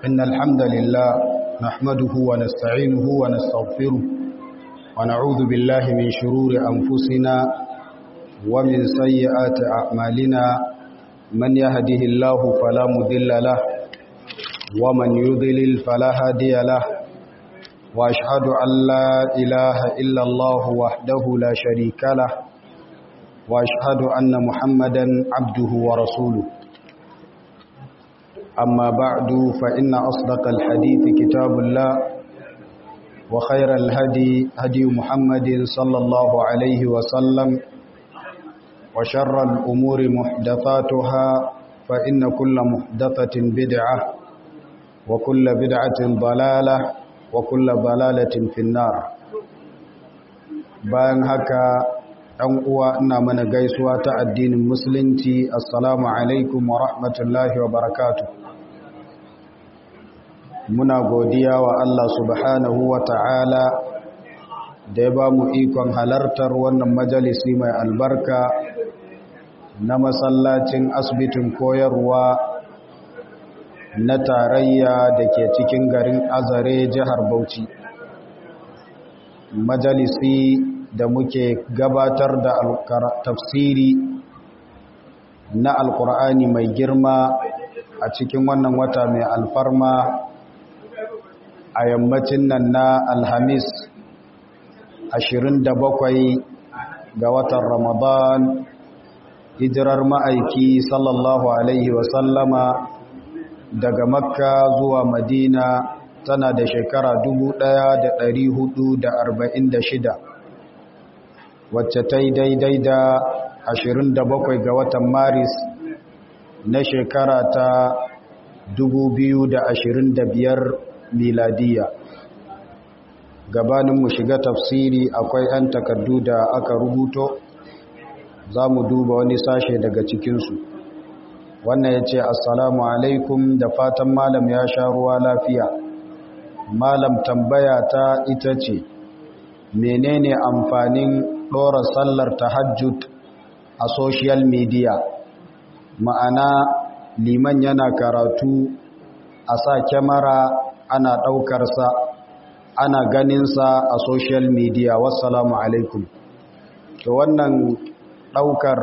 إن الحمد لله نحمده ونستعينه ونستغفره ونعوذ بالله من شرور أنفسنا ومن سيئات أعمالنا من يهده الله فلا مذل له ومن يضلل فلا هادي له وأشهد أن لا إله إلا الله وحده لا شريك له وأشهد أن محمدا عبده ورسوله أما بعد فإن أصدق الحديث كتاب الله وخير الهدي هدي محمد صلى الله عليه وسلم وشر الأمور محدثاتها فإن كل محدثة بدعة وكل بدعة ضلالة وكل ضلالة في النار bayan haka ɗan uwa ina mana gaisuwa ta addinin musulunci assalamu alaikum wa rahmatullahi wa barakatuh muna godiya wa Allah subhanahu wa ta'ala da ya ba mu ikon halartar wannan majalisi mai albarka na masallacin asibitin koyarwa na tarayya da ke cikin garin azare jihar bauchi majalisi da muke gabatar da tafsiri na alkur'ani mai girma a cikin wannan wata mai alfarma a yammacin nan na alhamis 27 ga watan ramadan hijirar ma'aiki sallallahu alaihi wasallama daga makka zuwa madina tana da shekara 1446 wacce ta yi daidai da 27 ga watan maris na shekara ta 2025 miladiya gabanin mu shiga tafsiri akwai 'yan takardu da aka rubuto za mu duba wani sashe daga cikinsu wannan ya ce assalamu alaikum da fatan malam ya sha ruwa lafiya malam tambaya ta ita ce menene amfanin ɗora sallar tahajjud a social media ma'ana liman yana karatu a sa kyamara ana ɗaukarsa ana ganinsa a social media wassalamu alaikum to wannan ɗaukar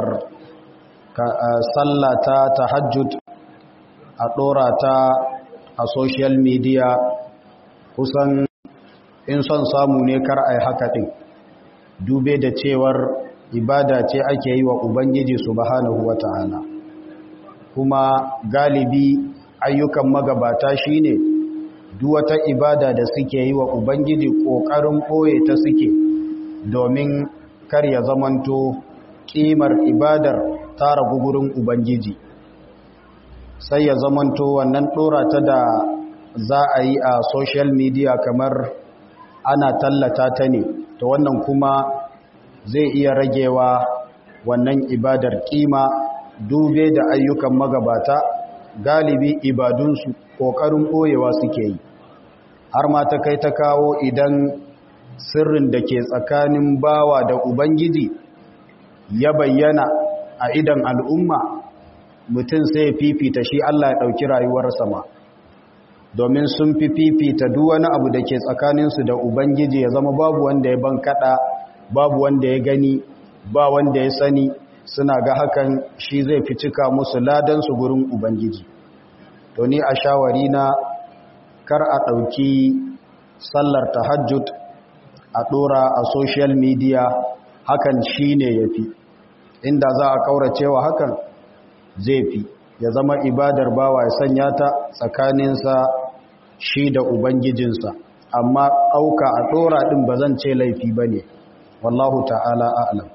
sallata tahajjud a ɗora ta a social media kusan in son samu ne kar a yi haka ɗin dube da cewar ibada ce ake yi wa ubangiji subhanahu wa ta'ala kuma galibi ayyukan magabata shine duk wata ibada da suke yi wa ubangiji ƙoƙarin ɓoye ta suke domin kar ya zamanto ƙimar ibadar tara gugurin ubangiji sai ya zamanto wannan ɗora ta da za a yi a social media kamar ana tallata ta ne ta wannan kuma zai iya ragewa wannan ibadar ƙima dube da ayyukan magabata galibi ibadunsu ƙoƙarin ɓoyewa suke yi har ma ta kai ta kawo idan sirrin da ke tsakanin bawa da ubangiji ya bayyana a idan al'umma mutum sai fifita shi Allah ya ɗauki rayuwarsa ma domin sun fi fifita duk wani abu da ke tsakaninsu da ubangiji ya zama babu wanda ya ban kaɗa babu wanda ya gani ba wanda ya sani suna ga hakan shi zai fi cika musu ladansu gurin ubangiji to ni a shawari na kar a ɗauki sallar tahajjud a ɗora a social media hakan shi ne ya fi inda za a ƙauracewa hakan zai fi ya zama ibadar bawa ya sanya ta tsakaninsa shi da ubangijinsa amma ɗauka a ɗora ɗin ba zan ce laifi ba ne wallahu ta'ala a'lam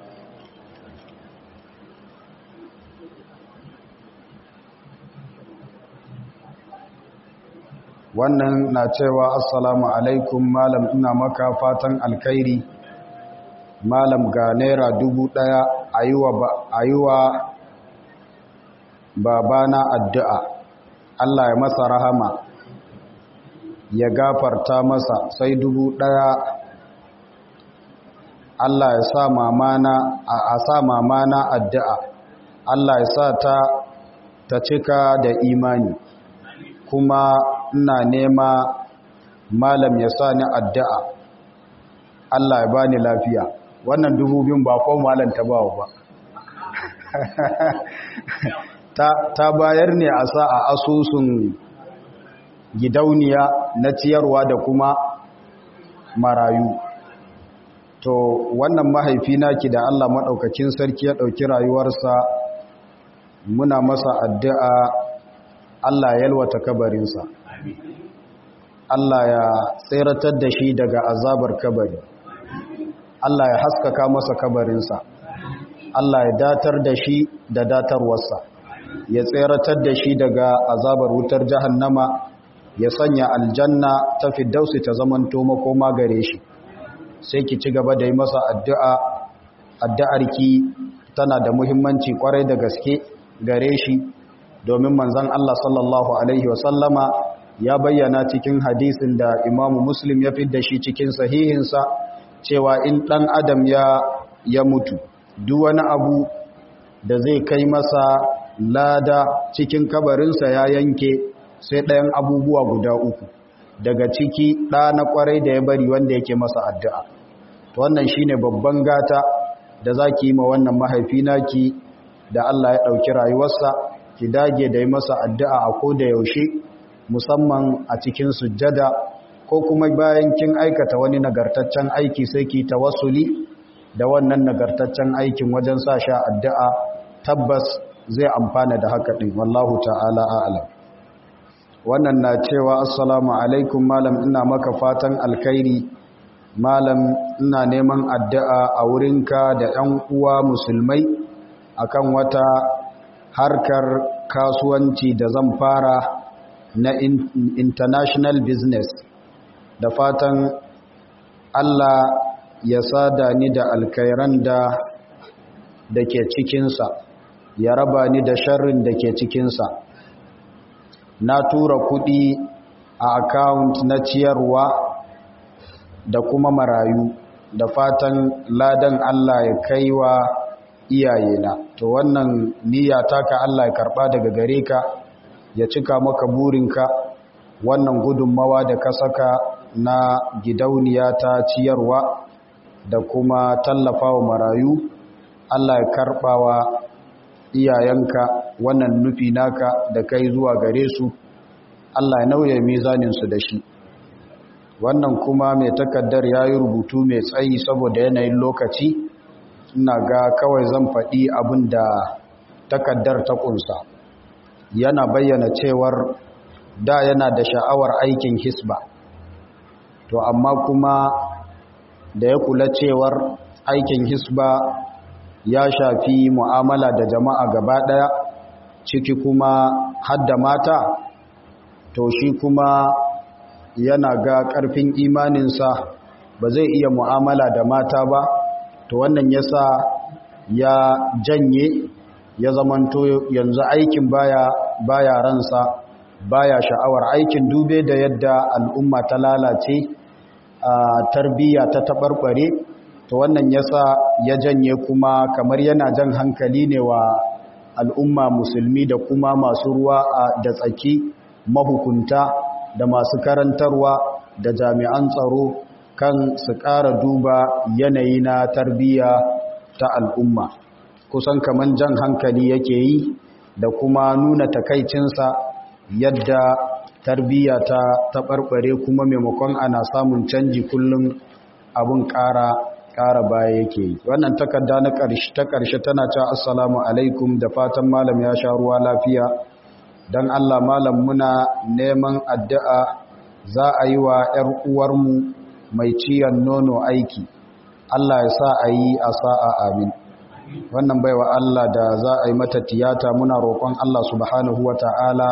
wannan na cewa assalamu alaikum malam ina maka fatan alkhairi malam ga naira dubu daya a yi wa babana addu'a Allah ya masa rahama ya gafarta masa sai dubu daya Allah ya sa mamana a sa mamana addu'a Allah ya sa ta ta cika da imani kuma ina nema malam ya sa ni addu'a Allah ya bani lafiya wannan dubu biyun ba ko malam ta bawa ba ta bayar ne a sa a asusun gidauniya na ciyarwa da kuma marayu to wannan mahaifina ki da Allah maɗaukacin sarki ya ɗauki rayuwarsa muna masa addu'a Allah ya yalwata kabarinsa Allah ya tseratar da shi daga azabar kabari Allah ya haskaka masa kabarinsa Allah ya datar da shi da datarwarsa ya tseratar da shi daga azabar wutar jahannama ya sanya aljanna ta fiddausi ta zamanto makoma gare shi sai ki ci gaba da yi masa addu'a addu'arki tana da muhimmanci kwarai da gaske gare shi domin manzan Allah sallallahu Alaihi wasallama ya bayyana cikin hadisin da imamu muslim ya fidda shi cikin sahihinsa cewa in ɗan adam ya, ya mutu duk wani abu da zai kai masa lada cikin kabarinsa ya yanke sai ɗayan abubuwa guda uku daga ciki ɗa na ƙwarai da ya bari wanda yake masa addu'a wannan shine babban gata da za ki yi ma wannan mahaifi naki da Allah ya ɗauki rayuwarsa ki dage da yi masa addu'a a ko da yaushe musamman a cikin sujjada ko kuma bayan kin aikata wani nagartaccen aiki sai ki tawassuli da wannan nagartaccen aikin wajen sa sha addu'a tabbas zai amfana da haka ɗin wallahu ta'ala a'alam wannan na cewa assalamu alaikum malam ina maka fatan alkhairi malam ina neman addu'a a wurinka da ‘yan uwa musulmai akan wata harkar kasuwanci da zan fara na international business da fatan Allah ya sada ni da alkairan da da ke cikinsa ya raba ni da sharrin da ke cikinsa na tura kudi a account na ciyarwa da kuma marayu da fatan ladan Allah ya kaiwa iyayena to wannan niyya taka Allah ya karba daga gare ka ya cika maka burinka wannan gudunmawa da ka saka na gidauniya ta ciyarwa da kuma tallafawa marayu Allah ya karbawa iyayenka wannan nufi naka da kai zuwa gare su Allah ya nauye mizaninsu da shi wannan kuma mai takaddar ya yi rubutu mai tsayi saboda yanayin lokaci ina ga kawai zan faɗi abin da takaddar ta ƙunsa yana bayyana cewar da yana da sha'awar aikin hisba to amma kuma da ya kula cewar aikin hisba ya shafi mu'amala da jama'a gaba ɗaya ciki kuma hadda mata to shi kuma yana ga ƙarfin imaninsa ba zai iya mu'amala da mata ba to wannan yasa ya janye ya zamanto yanzu aikin baya baya ransa baya sha'awar aikin dube da yadda al'umma ta lalace a tarbiyya ta tabarbare to wannan yasa ya janye kuma kamar yana jan hankali ne wa al'umma musulmi da kuma masu ruwa da tsaki mahukunta da masu karantarwa da jami'an tsaro kan su ƙara duba yanayi na tarbiyya ta al'umma kusan kaman jan hankali yake yi da kuma nuna takaicinsa yadda tarbiyya ta taɓarɓare kuma maimakon ana samun canji kullum abin ƙara ƙara baya yake yi wannan takarda na ƙarshe ta ƙarshe tana ta assalamu alaikum da fatan malam ya sha ruwa lafiya don allah malam muna neman addu'a za a yi wa ‘yar uwarmu mai ciyan nono aiki allah ya sa a yi a sa'a amin wannan baiwa allah da za a yi mata tiyata muna roƙon allah subhanahu wa ta'ala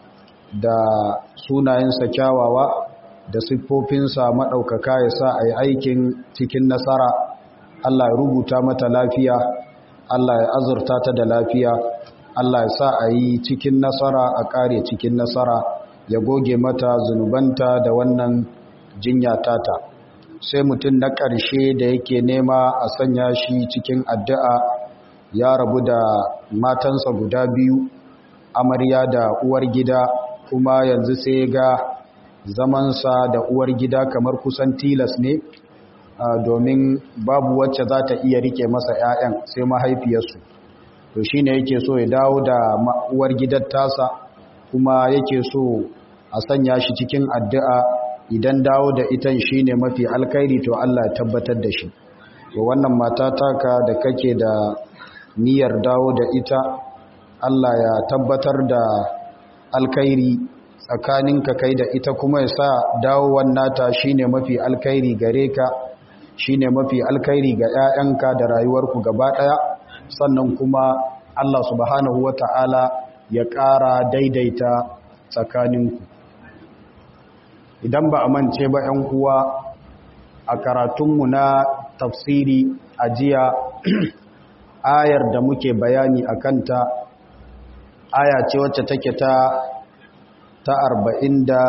da sunayensa kyawawa da siffofinsa maɗaukaka ya sa a yi aikin cikin nasara Allah ya rubuta mata lafiya Allah ya azurta ta da lafiya Allah ya sa a yi cikin nasara a ƙare cikin nasara ya goge mata zunubanta da wannan jinya tata sai mutum na ƙarshe da yake nema a sanya shi cikin addu'a ya rabu da matansa guda biyu amarya da uwar gida kuma yanzu sai ga zamansa da uwar gida kamar kusan tilas ne domin babu wacce za ta iya rike masa 'ya'yan sai mahaifiyarsu to shi ne yake so ya dawo da uwar gidan tasa kuma yake so a sanya shi cikin addu'a idan dawo da itan shi ne mafi alkairi to Allah ya tabbatar da shi to wannan mata taka da kake da niyyar dawo da ita Allah ya tabbatar da alkairi tsakaninka kai da ita kuma ya sa dawowar nata shine mafi alkairi gare ka shine mafi alkairi ga 'ya'yanka da rayuwarku gaba ɗaya sannan kuma Allah subhanahu wata'ala ya ƙara daidaita tsakaninku idan ba a mance ba 'yan uwa a karatunmu na tafsiri a jiya ayar da muke bayani a kanta aya ce wacce take ta ta arba'in da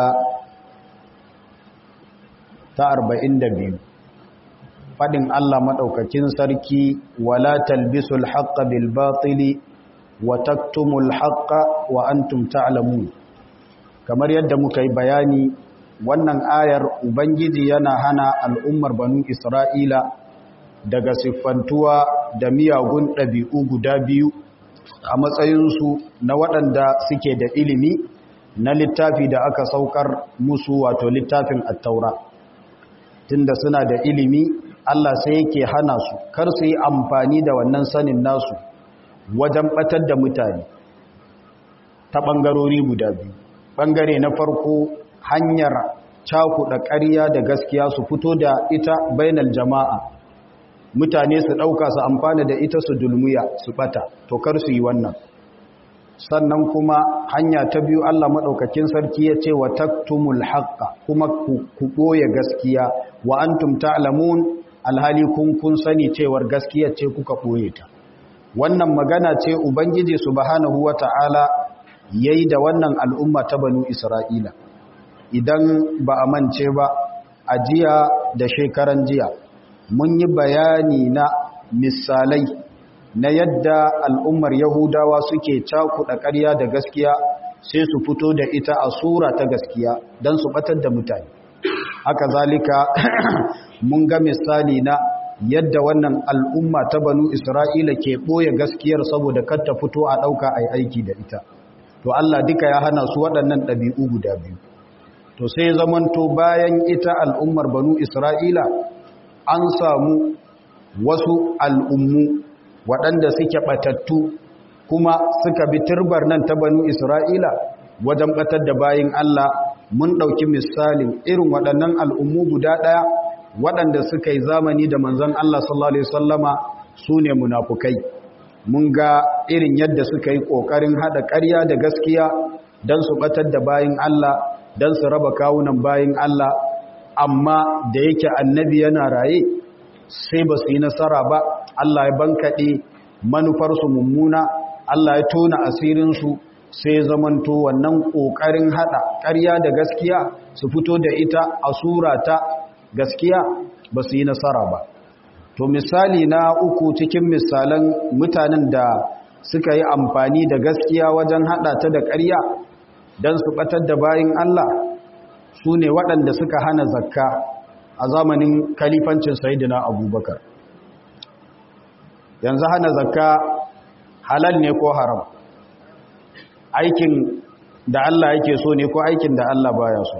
ta arba'in da biyu faɗin Allah maɗaukakin sarki wala talbisul haqqa bil batili wa taktumul haqqa wa antum ta'lamun kamar yadda muka yi bayani wannan ayar ubangiji yana hana al'ummar banu isra'ila daga siffantuwa da miyagun ɗabi'u guda biyu a matsayinsu na waɗanda suke da ilimi na littafi da aka saukar musu wato littafin attaura tunda suna da ilimi Allah sai yake hana su kar su yi amfani da wannan sanin nasu wajen batar da mutane ta ɓangarori guda biyu ɓangare na farko hanyar cakuɗa ƙarya da gaskiya su fito da ita bainal jama'a mutane su ɗauka su amfana da ita su dulmuya su ɓata to kar su yi wannan sannan kuma hanya ta biyu Allah maɗaukakin sarki ya ce wa taktumul haqqa kuma ku ɓoye gaskiya wa antum ta'lamun alhali kun kun sani cewar gaskiya ce kuka ɓoye ta wannan magana ce ubangiji subhanahu wata'ala yayi da wannan al'umma ta banu isra'ila idan ba a mance ba a jiya da shekaran jiya mun yi bayani na misalai na yadda al'ummar Yahudawa suke cakuɗa ƙarya da gaskiya sai su fito da ita a sura ta gaskiya don su ɓatar da mutane. Haka zalika mun ga misali na yadda wannan al'umma ta banu Isra'ila ke ɓoye gaskiyar saboda kar ta fito a ɗauka a aiki da ita. To Allah duka ya hana su waɗannan ɗabi'u guda biyu. To sai zamanto bayan ita al'ummar banu Isra'ila an samu wasu al'ummu waɗanda suke ɓatattu kuma suka bi turbar nan ta banu Isra'ila wajen ɓatar da bayin Allah mun ɗauki misalin irin waɗannan al'ummu guda ɗaya waɗanda suka yi zamani da manzon Allah sallallahu Alaihi Wasallama su ne munafukai mun ga irin yadda suka yi ƙoƙarin haɗa ƙarya da gaskiya don su ɓatar da bayin Allah don su raba kawunan bayin Allah amma da yake annabi yana raye sai ba su yi nasara ba Allah ya bankaɗe manufarsu mummuna Allah ya tona asirinsu sai zamanto wannan ƙoƙarin haɗa ƙarya da gaskiya su fito da ita a sura ta gaskiya ba su yi nasara ba to misali na uku cikin misalan mutanen da suka yi amfani da gaskiya wajen haɗa ta da ƙarya don su ɓatar da bayin Allah su ne waɗanda suka hana zakka a zamanin kalifancin sayidina abubakar yanzu hana zakka halal ne ko haram aikin da Allah yake so ne ko aikin da Allah baya so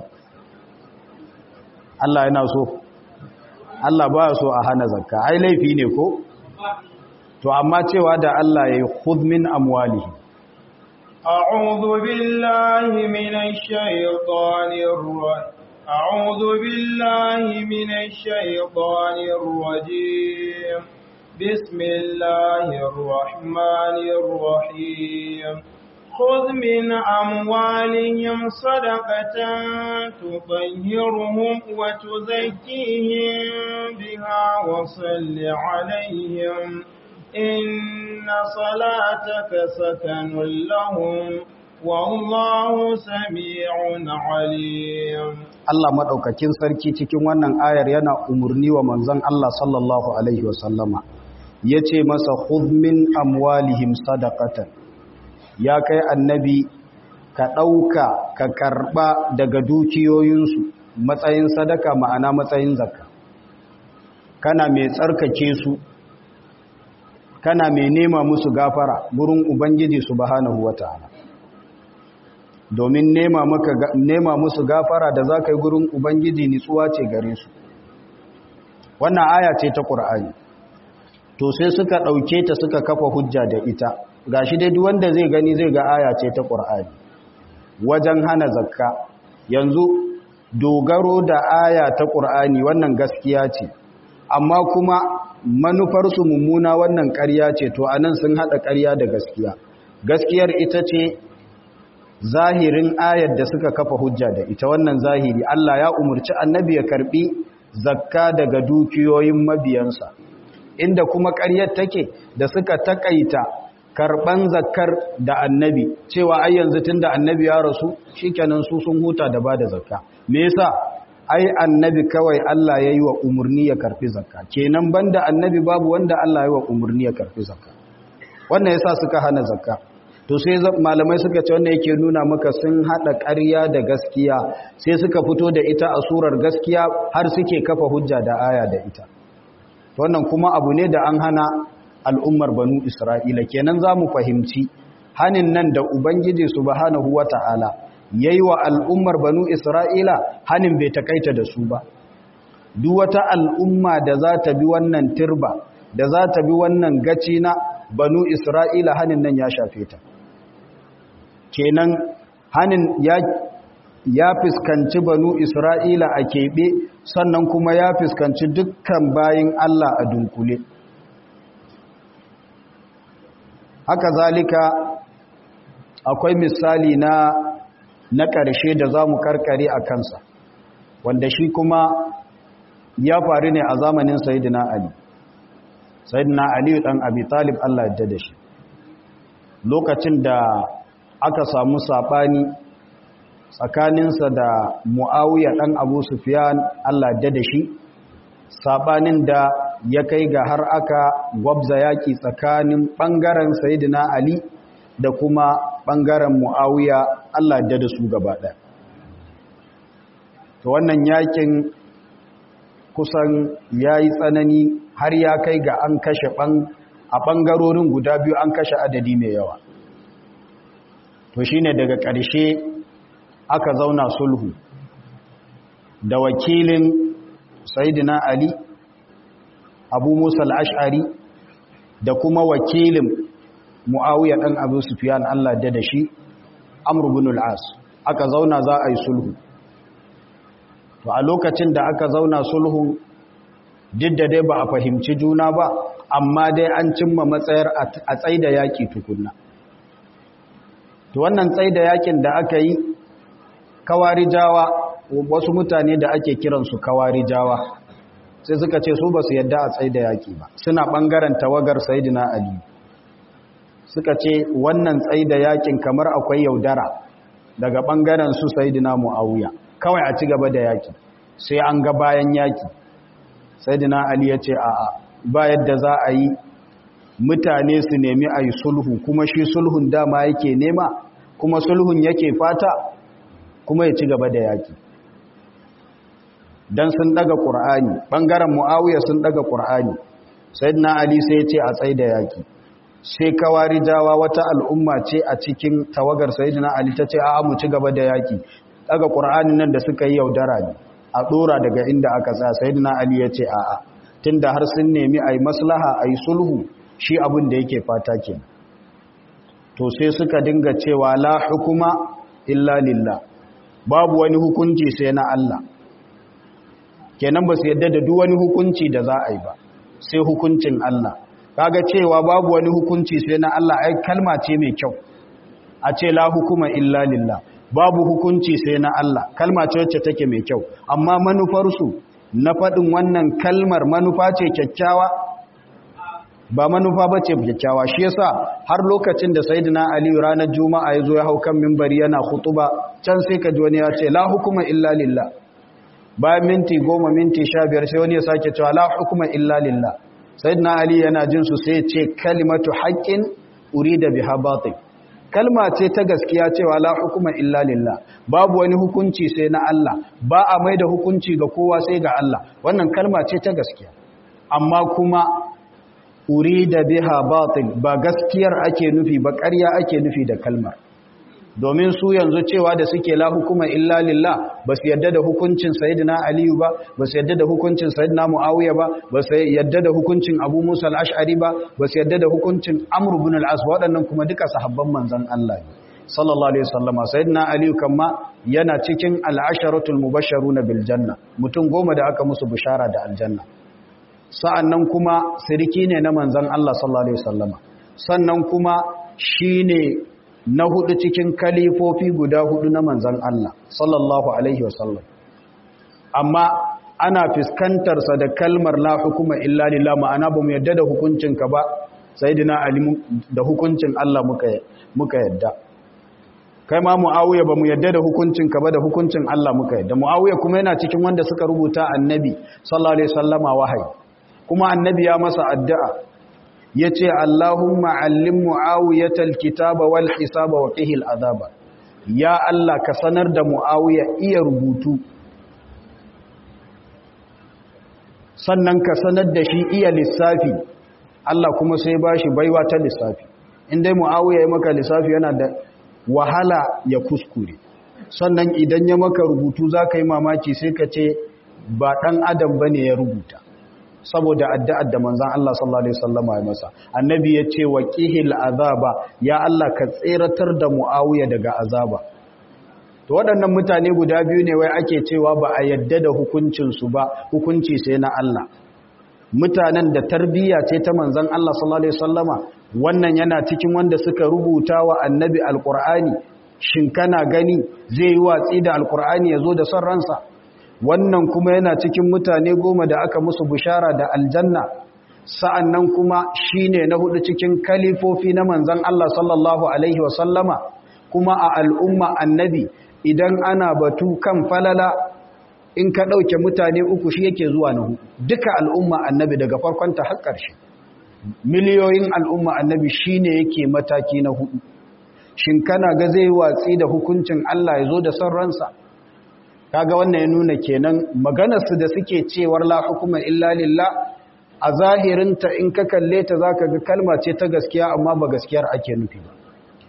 Allah yana so Allah baya so a hana zakka ai laifi ne ko to amma cewa da Allah ya yi khudh min amwalihi أعوذ بالله من الشيطان الرجيم أعوذ بالله من الشيطان الرجيم بسم الله الرحمن الرحيم خذ من أموالهم صدقة تطهرهم وتزكيهم بها وصل عليهم إن صلاتك سكن لهم والله سميع عليم Allah maɗaukakin sarki cikin wannan ayar yana umarni wa manzon Allah sallallahu Alaihi wasallama ya ce masa min amwalihim sadaqatan ya kai annabi ka ɗauka ka karɓa daga dukiyoyinsu matsayin sadaka ma'ana matsayin zakka kana mai tsarkake su kana mai nema musu gafara gurin ubangiji subhanahu wata'ala domin nema maka nema musu gafara da zaka yi gurin ubangiji nitsuwa ce gare su wannan aya ce ta qur'ani to sai suka dauke ta suka kafa hujja da ita gashi dai duk wanda zai gani zai ga aya ce ta qur'ani wajen hana zakka yanzu dogaro da aya ta qur'ani wannan gaskiya ce amma kuma manufarsu mummuna wannan ƙarya ce to anan sun haɗa ƙarya da gaskiya gaskiyar ita ce zahirin ayar da suka kafa hujja da ita wannan zahiri Allah ya umurci annabi ya karbi zakka daga dukiyoyin mabiyansa inda kuma ƙaryar take da suka takaita karban zakkar da annabi cewa ai yanzu tunda annabi ya rasu shikenan su sun huta da bada zakka me yasa ai annabi kawai Allah ya yi wa umarni ya karfi zakka kenan banda annabi babu wanda Allah ya yi wa umarni ya karfi zakka wannan yasa suka hana zakka to sai malamai suka ce wannan yake nuna maka sun hada ƙarya da gaskiya sai suka fito da ita a surar gaskiya har suke kafa hujja da aya da ita wannan kuma abu ne da an hana al'ummar banu Isra'ila kenan za mu fahimci hanin nan da Ubangiji subhanahu wata'ala ya yi wa al'ummar banu Isra'ila hannun bai takaita da su ba. Duk wata al'umma da za ta bi wannan turba, da za ta bi wannan gaci na banu Isra'ila hannun nan ya shafe ta. Kenan hannun ya, ya fuskanci banu Isra'ila a keɓe sannan kuma ya fuskanci dukkan bayin Allah a dunkule. Haka zalika akwai misali na na ƙarshe da za mu karkare a kansa wanda shi kuma ya faru ne a zamanin sayidina ali sayidina ali ɗan abi talib allah yadda da shi lokacin da aka samu saɓani tsakaninsa da mu'awiyar ɗan abu sufiyan allah yadda da shi saɓanin da ya kai ga har aka gwabza yaƙi tsakanin ɓangaren sayidina ali da kuma ɓangaren mu'awiya Allah da da su gaba ɗaya. To wannan yakin kusan ya yi tsanani har ya kai ga an kashe a ɓangarorin guda biyu an kashe adadi mai yawa. To shi ne daga ƙarshe aka zauna sulhu da wakilin Saidina Ali, Abu Musa al'ash'ari da kuma wakilin mu'awiyya ɗan abu sufiyan Allah da da shi amru bin al'as aka zauna za a yi sulhu to a lokacin da aka zauna sulhu duk da dai ba a fahimci juna ba amma dai an cimma matsayar a tsaida yaƙi tukunna to wannan tsaida yaƙin da aka yi kawarijawa wasu mutane da ake kiransu kawarijawa sai suka ce su ba su yadda a tsaida yaƙi ba suna ɓangaren tawagar sayidina ali suka ce wannan tsaida yakin kamar akwai yaudara daga ɓangaren su sayidina mu'awiya kawai a ci gaba da yaki sai an ga bayan yaki sayidina ali ya ce a'a ba yadda za a yi mutane su nemi a yi sulhu kuma shi sulhun dama yake nema kuma sulhun yake fata kuma ya ci gaba da yaki don sun daga ƙur'ani ɓangaren mu'awiya sun daga ƙur'ani sayidina ali sai ce a tsaida yaki sai kawarijawa wata al'umma ce a cikin tawagar sayidina Ali ta ce a mu ci gaba da yaki daga ƙur'ani nan da suka yi yaudara ne a ɗora daga inda aka tsaya sayidina Ali ya ce a'a tunda har sun nemi a yi maslaha a yi sulhu shi abin da yake fata ke to sai suka dinga cewa la hukuma illa lillah babu wani hukunci sai na Allah kenan ba su yadda da duk wani hukunci da za a yi ba sai hukuncin Allah kaga cewa babu wani hukunci sai na Allah ai kalma ce mai kyau a ce la hukuma illa lillah babu hukunci sai na Allah kalma ce wacce take mai kyau amma manufarsu na faɗin wannan kalmar manufa ce kyakkyawa ba manufa ba ce kyakkyawa shi yasa har lokacin da sayyidina ali ranar juma'a ya zo ya hau kan mimbari yana khutuba can sai ka ji wani ya ce la hukuma illa lillah bayan minti goma minti sha biyar sai wani ya sake cewa la hukuma illa lillah sayyidina ali yana jin su sai ce kalimatu haqqin urida biha batil kalma ce ta gaskiya cewa la hukuma illa lillah babu wani hukunci sai na Allah ba a mai da hukunci ga kowa sai ga Allah wannan kalma ce ta gaskiya amma kuma urida biha batil ba gaskiyar ake nufi ba ƙarya ake nufi da kalmar domin su yanzu cewa da suke la hukuma illa lillah ba su yadda da hukuncin sayyidina aliyu ba ba su yadda da hukuncin sayyidina muawiya ba ba su yadda da hukuncin abu musa al-ash'ari ba ba su yadda da hukuncin amr ibn al-as waɗannan kuma duka sahabban manzon Allah ne sallallahu alaihi wasallama sayyidina aliyu kamma yana cikin al-asharatul mubashsharuna bil janna mutum goma da aka musu bishara da aljanna sa'annan kuma siriki ne na manzon Allah sallallahu alaihi wasallama sannan kuma shine na hudu cikin kalifofi guda hudu na manzan Allah sallallahu alaihi wasallam amma ana fiskantarsa da kalmar la hukuma illa lillah ma'ana ba mu yadda da hukuncinka ba sayyidina ali da hukuncin Allah muka muka yadda kai ma muawiya ba mu yadda da hukuncinka ba da hukuncin Allah muka yadda muawiya kuma yana cikin wanda suka rubuta annabi sallallahu alaihi wasallama wahayi kuma annabi ya masa addu'a ya ce Allahumma allim mu'awiyatal kitaba wal hisaba wa qihil azaba ya Allah ka sanar da mu'awiya iya rubutu sannan ka sanar da shi iya lissafi Allah kuma sai ba shi baiwa ta lissafi in dai mu'awiya ya maka lissafi yana da wahala ya kuskure sannan idan ya maka rubutu za ka yi mamaki sai ka ce ba ɗan adam ba ne ya rubuta saboda addu'ar da manzan Allah sallallahu Alaihi wasallama ya masa annabi ya ce wa ƙihil azaba ya Allah ka tseratar da mu'awiya daga azaba to waɗannan mutane guda biyu ne wai ake cewa ba a yadda da hukuncinsu ba hukunci sai na Allah mutanen da tarbiyya ce ta manzan Allah sallallahu Alaihi wasallama wannan yana cikin wanda suka rubuta wa annabi alƙur'ani shin kana gani zai yi watsi da alƙur'ani ya zo da son ransa wannan kuma yana cikin mutane goma da aka musu bishara da aljanna sa'annan kuma shine na hudu cikin kalifofi na manzan Allah sallallahu alaihi wasallama kuma a al'umma annabi idan ana batu kan falala in ka ɗauke mutane uku shi yake zuwa na hudu duka al'umma annabi daga farkonta har ƙarshe miliyoyin al'umma annabi shine yake mataki na hudu shin kana ga zai watsi da hukuncin Allah ya zo da son ransa kaga wannan ya nuna kenan maganarsu da suke cewar la hukuma illa lillah a zahirinta in ka kalle ta zaka ga kalma ce ta gaskiya amma ba gaskiyar ake nufi ba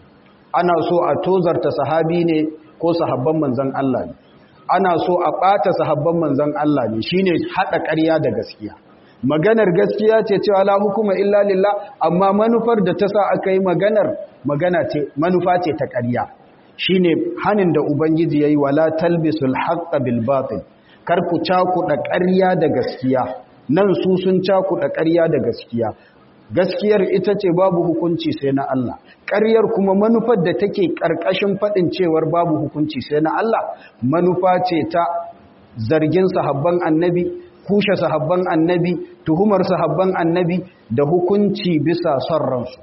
ana so a tozarta sahabi ne ko sahabban manzon Allah ne ana so a ɓata sahabban manzon Allah ne shine hada ƙarya da gaskiya maganar gaskiya ce cewa la hukuma illa lillah amma manufar da ta sa aka yi maganar magana ce manufa ce ta ƙarya shine hanin da ubangiji yayi wala talbisul haqqa bil batil kar ku cakuɗa ƙarya da gaskiya nan su sun cakuɗa ƙarya da gaskiya gaskiyar ita ce babu hukunci sai na Allah ƙaryar kuma manufar da take ƙarƙashin faɗin cewar babu hukunci sai na Allah manufa ce ta zargin sahabban annabi kushe sahabban annabi tuhumar sahabban annabi da hukunci bisa son ransu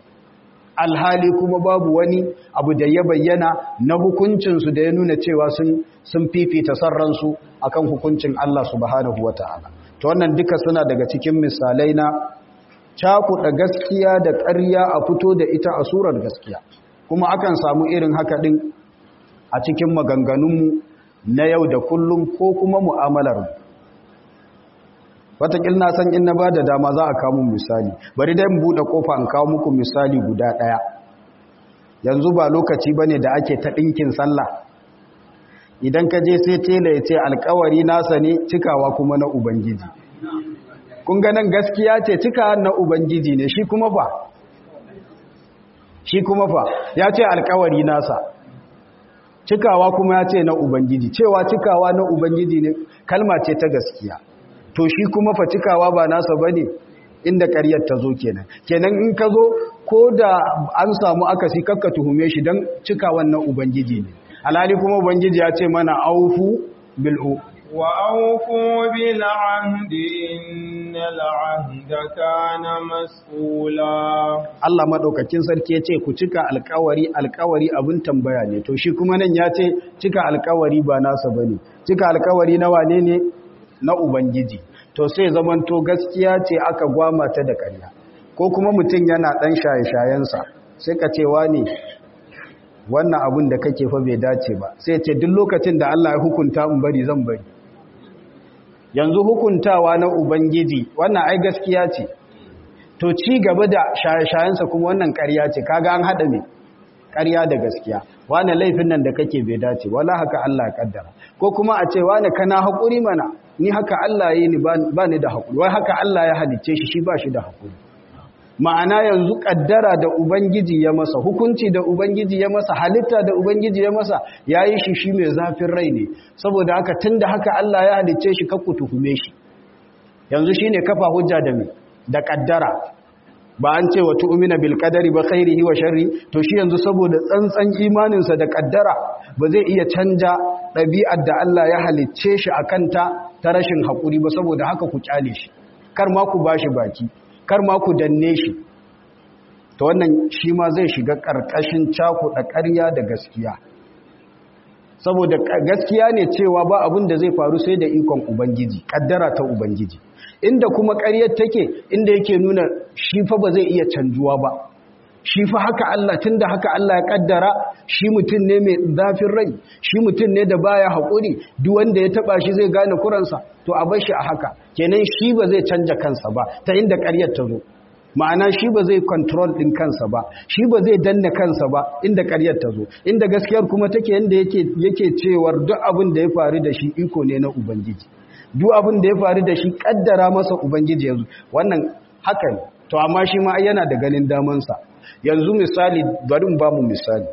alhali kuma babu wani abu da ya bayyana na hukuncinsu da ya nuna cewa sun fifita son ransu akan hukuncin Allah subhanahu wa ta'ala ta wannan duka suna daga cikin misalai na cakuɗa gaskiya da ƙarya a fito da ita a surar gaskiya kuma akan samu irin haka ɗin a cikin maganganunmu na yau da kullum ko kuma mu'amalarmu watakil na san in na ba da dama za a kawo misali bari dai buɗe ƙofa in kawo muku misali guda ɗaya yanzu ba lokaci ba ne da ake ta ɗinkin sallah idan ka je sai tela ya ce alkawari nasa ne cikawa kuma na ubangiji kun ganin gaskiya ce cikawa na ubangiji ne shi kuma fa shi kuma fa ya ce alkawari nasa cikawa kuma ya ce na ubangiji cewa cikawa na ubangiji ne kalma ce ta gaskiya to shi kuma fa cikawa ba nasa bane inda ƙaryar ta zo kenan kenan in ka zo ko da an samu akasi kakka tuhume shi don cikawan na ubangiji ne alhali kuma ubangiji ya ce mana aufu bil'u wa aufu bil ahdi innal ahda kana mas'ula Allah madaukakin sarki ya ce ku cika alkawari alkawari abin tambaya ne to shi kuma nan ya ce cika alkawari ba nasa bane cika alkawari na wane ne na ubangiji to sai zamanto gaskiya ce aka gwama ta da ƙarya ko kuma mutum yana ɗan shaye-shayensa sai ka cewa ne wannan abin da kake fa bai dace ba sai ce duk lokacin da Allah ya hukunta in bari zan bari yanzu hukuntawa na ubangiji wannan ai gaskiya ce to ci gaba da shaye-shayensa kuma wannan ƙarya ce kaga an haɗa me ƙarya da gaskiya wani laifin nan da kake bai dace wala haka Allah ya kaddara ko kuma a ce wani kana haƙuri mana ni haka Allah ya yi ni ba ni da haƙuri wai haka Allah ya halicce shi shi ba shi da haƙuri ma'ana yanzu kaddara da ubangiji ya masa hukunci da ubangiji ya masa halitta da ubangiji ya masa ya yi shi shi mai zafin rai ne saboda haka tun da haka Allah ya halicce shi kakku tuhume shi yanzu shi ne kafa hujja da mai da kaddara ba an ce wa tu'mina bil qadari ba khairihi wa sharri to shi yanzu saboda tsantsan imaninsa da kaddara ba zai iya canja ɗabi'ar da Allah ya halicce shi akan ta ta rashin haƙuri ba saboda haka ku kyale shi kar ma ku bashi baki kar ma ku danne shi ta wannan shi ma zai shiga ƙarƙashin cakuɗa ƙarya da gaskiya saboda gaskiya ne cewa ba abin da zai faru sai da ikon ubangiji ƙaddara ta ubangiji inda kuma ƙaryar take inda yake nuna shi fa ba zai iya canjuwa ba shi fa haka Allah tunda haka Allah ya kaddara shi mutum ne mai zafin rai shi mutum ne da baya haƙuri duk wanda ya taba shi zai gane kuransa to a bar shi a haka kenan shi ba zai canja kansa ba ta inda ƙaryar ta zo ma'ana shi ba zai control din kansa ba shi ba zai danna kansa ba inda ƙaryar ta zo inda gaskiyar kuma take inda yake yake cewar duk abin da ya faru da shi iko ne na ubangiji duk abin da ya faru da shi kaddara masa ubangiji yanzu wannan haka ne to amma shi ma yana da ganin damansa yanzu misali bari ba mu misali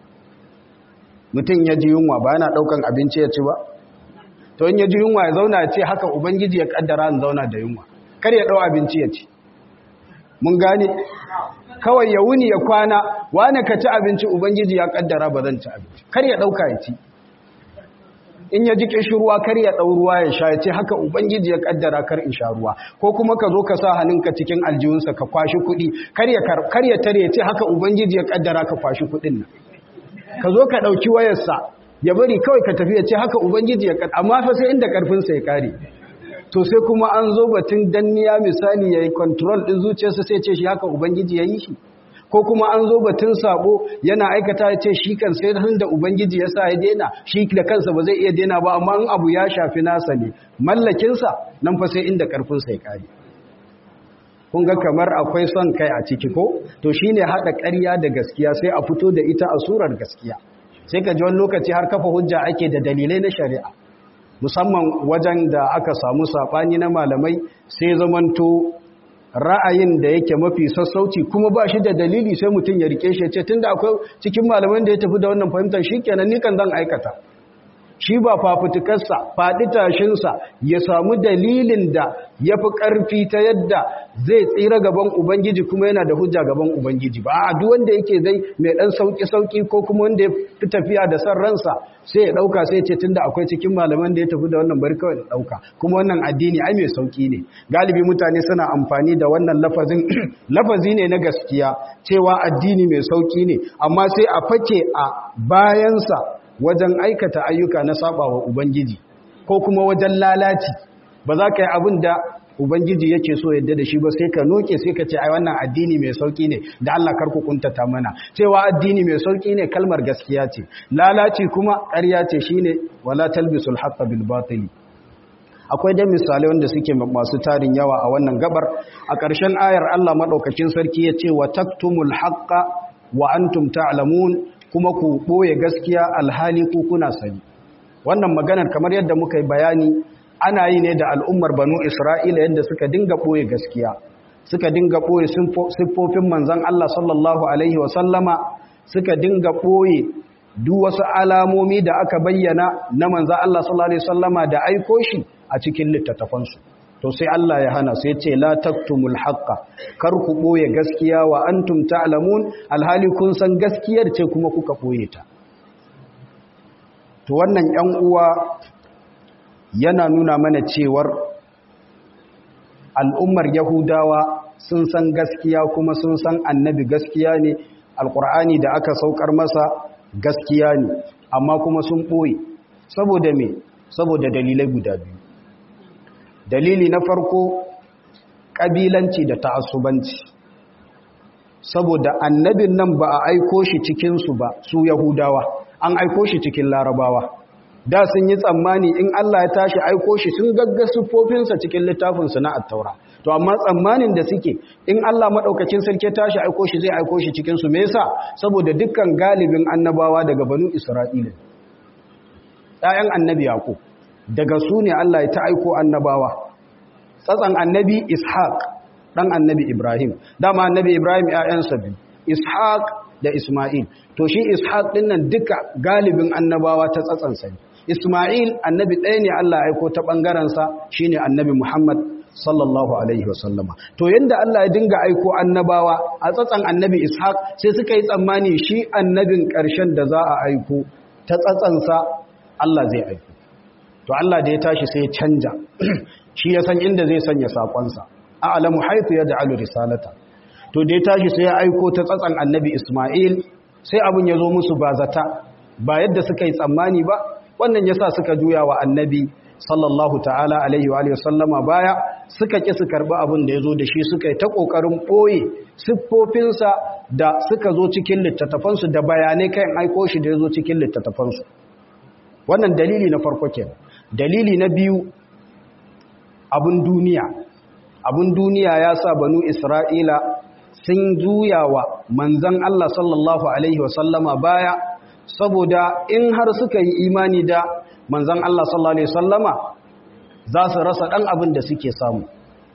mutum ya ji yunwa ba yana daukan abinci ya ci ba to in ya ji yunwa ya zauna ya ce haka ubangiji ya kaddara in zauna da yunwa kar ya dau abinci ya ci mun gane kawai ya wuni ya kwana wane ka ci abinci ubangiji ya kaddara ba zan ci abinci kar ya dauka ya ci in ya ji ruwa kar ya ɗau ruwa ya sha ya ce haka ubangiji ya kaddara kar in sha ruwa ko kuma ka zo ka sa hannunka cikin aljihunsa ka kwashi kuɗi kar ya tare ya ce haka ubangiji ya kaddara ka kwashi kuɗin nan ka zo ka ɗauki wayarsa ya bari kawai ka tafi ya ce haka ubangiji ya kaddara amma fa sai inda ƙarfinsa ya kare to sai kuma an zo batun danniya misali ya yi control ɗin zuciyarsa sai ce shi haka ubangiji ya yi shi ko kuma an zo batun sabo yana aikata ya ce shi kan sai han da ubangiji ya sa ya daina shi da kansa ba zai iya daina ba amma in abu ya shafi nasa ne mallakinsa nan fa sai inda karfinsa ya kare kun ga kamar akwai son kai a ciki ko to shine hada ƙarya da gaskiya sai a fito da ita a surar gaskiya sai ka ji wani lokaci har kafa hujja ake da dalilai na shari'a musamman wajen da aka samu sabani na malamai sai zamanto ra'ayin da yake mafi sassauci kuma ba shi da dalili sai mutum ya rike shi ya ce tunda akwai cikin malaman da ya tafi da wannan fahimtar shi kenan ni kan zan aikata shi ba fafutukarsa faɗi tashinsa ya samu dalilin da ya fi ƙarfi ta yadda zai tsira gaban ubangiji kuma yana da hujja gaban ubangiji ba a duk wanda yake zai mai ɗan sauƙi-sauƙi ko kuma wanda ya fi tafiya da san ransa sai ya ɗauka sai ce tunda akwai cikin malaman da ya tafi da wannan bari kawai da ɗauka kuma wannan addini ai mai sauƙi ne galibi mutane suna amfani da wannan lafazin lafazi ne na gaskiya cewa addini mai sauƙi ne amma sai a fake a bayansa wajen aikata ayyuka na saba wa Ubangiji ko kuma wajen lalaci ba za ka yi abin da Ubangiji yake so yadda da shi ba sai ka noke sai ka ce ai wannan addini mai sauki ne da Allah karku kuntata mana cewa addini mai sauki ne kalmar gaskiya ce lalaci kuma ƙarya ce shine wala talbisul haqqa bil batili akwai dai misalai wanda suke masu tarin yawa a wannan gabar a ƙarshen ayar Allah madaukakin sarki ya ce wa taktumul haqqa wa antum ta'lamun kuma ku ɓoye gaskiya alhali ku kuna sani wannan maganar kamar yadda muka yi bayani ana yi ne da al'ummar banu isra'ila yadda suka dinga ɓoye gaskiya suka dinga ɓoye siffofin manzan Allah sallallahu Alaihi wasallama suka dinga ɓoye duk wasu alamomi da aka bayyana na manzan Allah sallallahu Alaihi wasallama da aiko shi a cikin littattafansu to sai Allah ya hana sai ce la taktumul haqqa kar ku boye gaskiya wa antum ta'lamun alhali kun san gaskiyar ce kuma kuka boye ta to wannan yan uwa yana nuna mana cewar al'ummar yahudawa sun san gaskiya kuma sun san annabi gaskiya ne alqur'ani da aka saukar masa gaskiya ne amma kuma sun boye saboda me saboda dalilai guda biyu dalili na farko ƙabilanci da ta'assubanci saboda annabin nan ba a aiko shi cikinsu ba su yahudawa an aiko shi cikin larabawa da sun yi tsammani in Allah ya tashi aiko shi sun gagga siffofinsa cikin littafinsu na attaura to amma tsammanin da suke in Allah maɗaukacin sarki tashi aiko shi zai aiko shi cikinsu me yasa saboda dukkan galibin annabawa daga banu isra'ila ɗayan annabi yaƙo daga su ne Allah ya ta aiko annabawa tsatsan annabi ishaq ɗan annabi ibrahim dama annabi ibrahim ‘ya'yansa biyu ishaq da isma'il to shi ishaq ɗin nan duka galibin annabawa ta tsatsansa ne isma'il annabi ɗaya ne Allah ya aiko ta ɓangarensa shi ne annabi muhammad sallallahu alaihi wasallama to yadda Allah ya dinga aiko annabawa a tsatsan annabi ishaq sai suka yi tsammani shi annabin ƙarshen da za a aiko ta tsatsansa Allah zai aiko to Allah da ya tashi sai ya canja shi ya san inda zai sanya sakonsa a'lamu haythu yaj'alu risalata to da ya tashi sai ya aiko ta tsatsan annabi Isma'il sai abun ya zo musu ba zata ba yadda suka yi tsammani ba wannan yasa suka juya wa annabi sallallahu ta'ala alaihi wa alihi sallama baya suka ki su karbi abin da yazo da shi suka yi ta kokarin boye siffofinsa da suka zo cikin littattafansu da bayanai kan aiko shi da yazo cikin littattafansu wannan dalili na farko kenan dalili na biyu abun duniya abun duniya ya sa banu isra'ila sun juya wa manzan Allah sallallahu alaihi wasallama baya saboda in har suka yi imani da manzan Allah sallallahu alaihi wasallama za su rasa ɗan abin da suke samu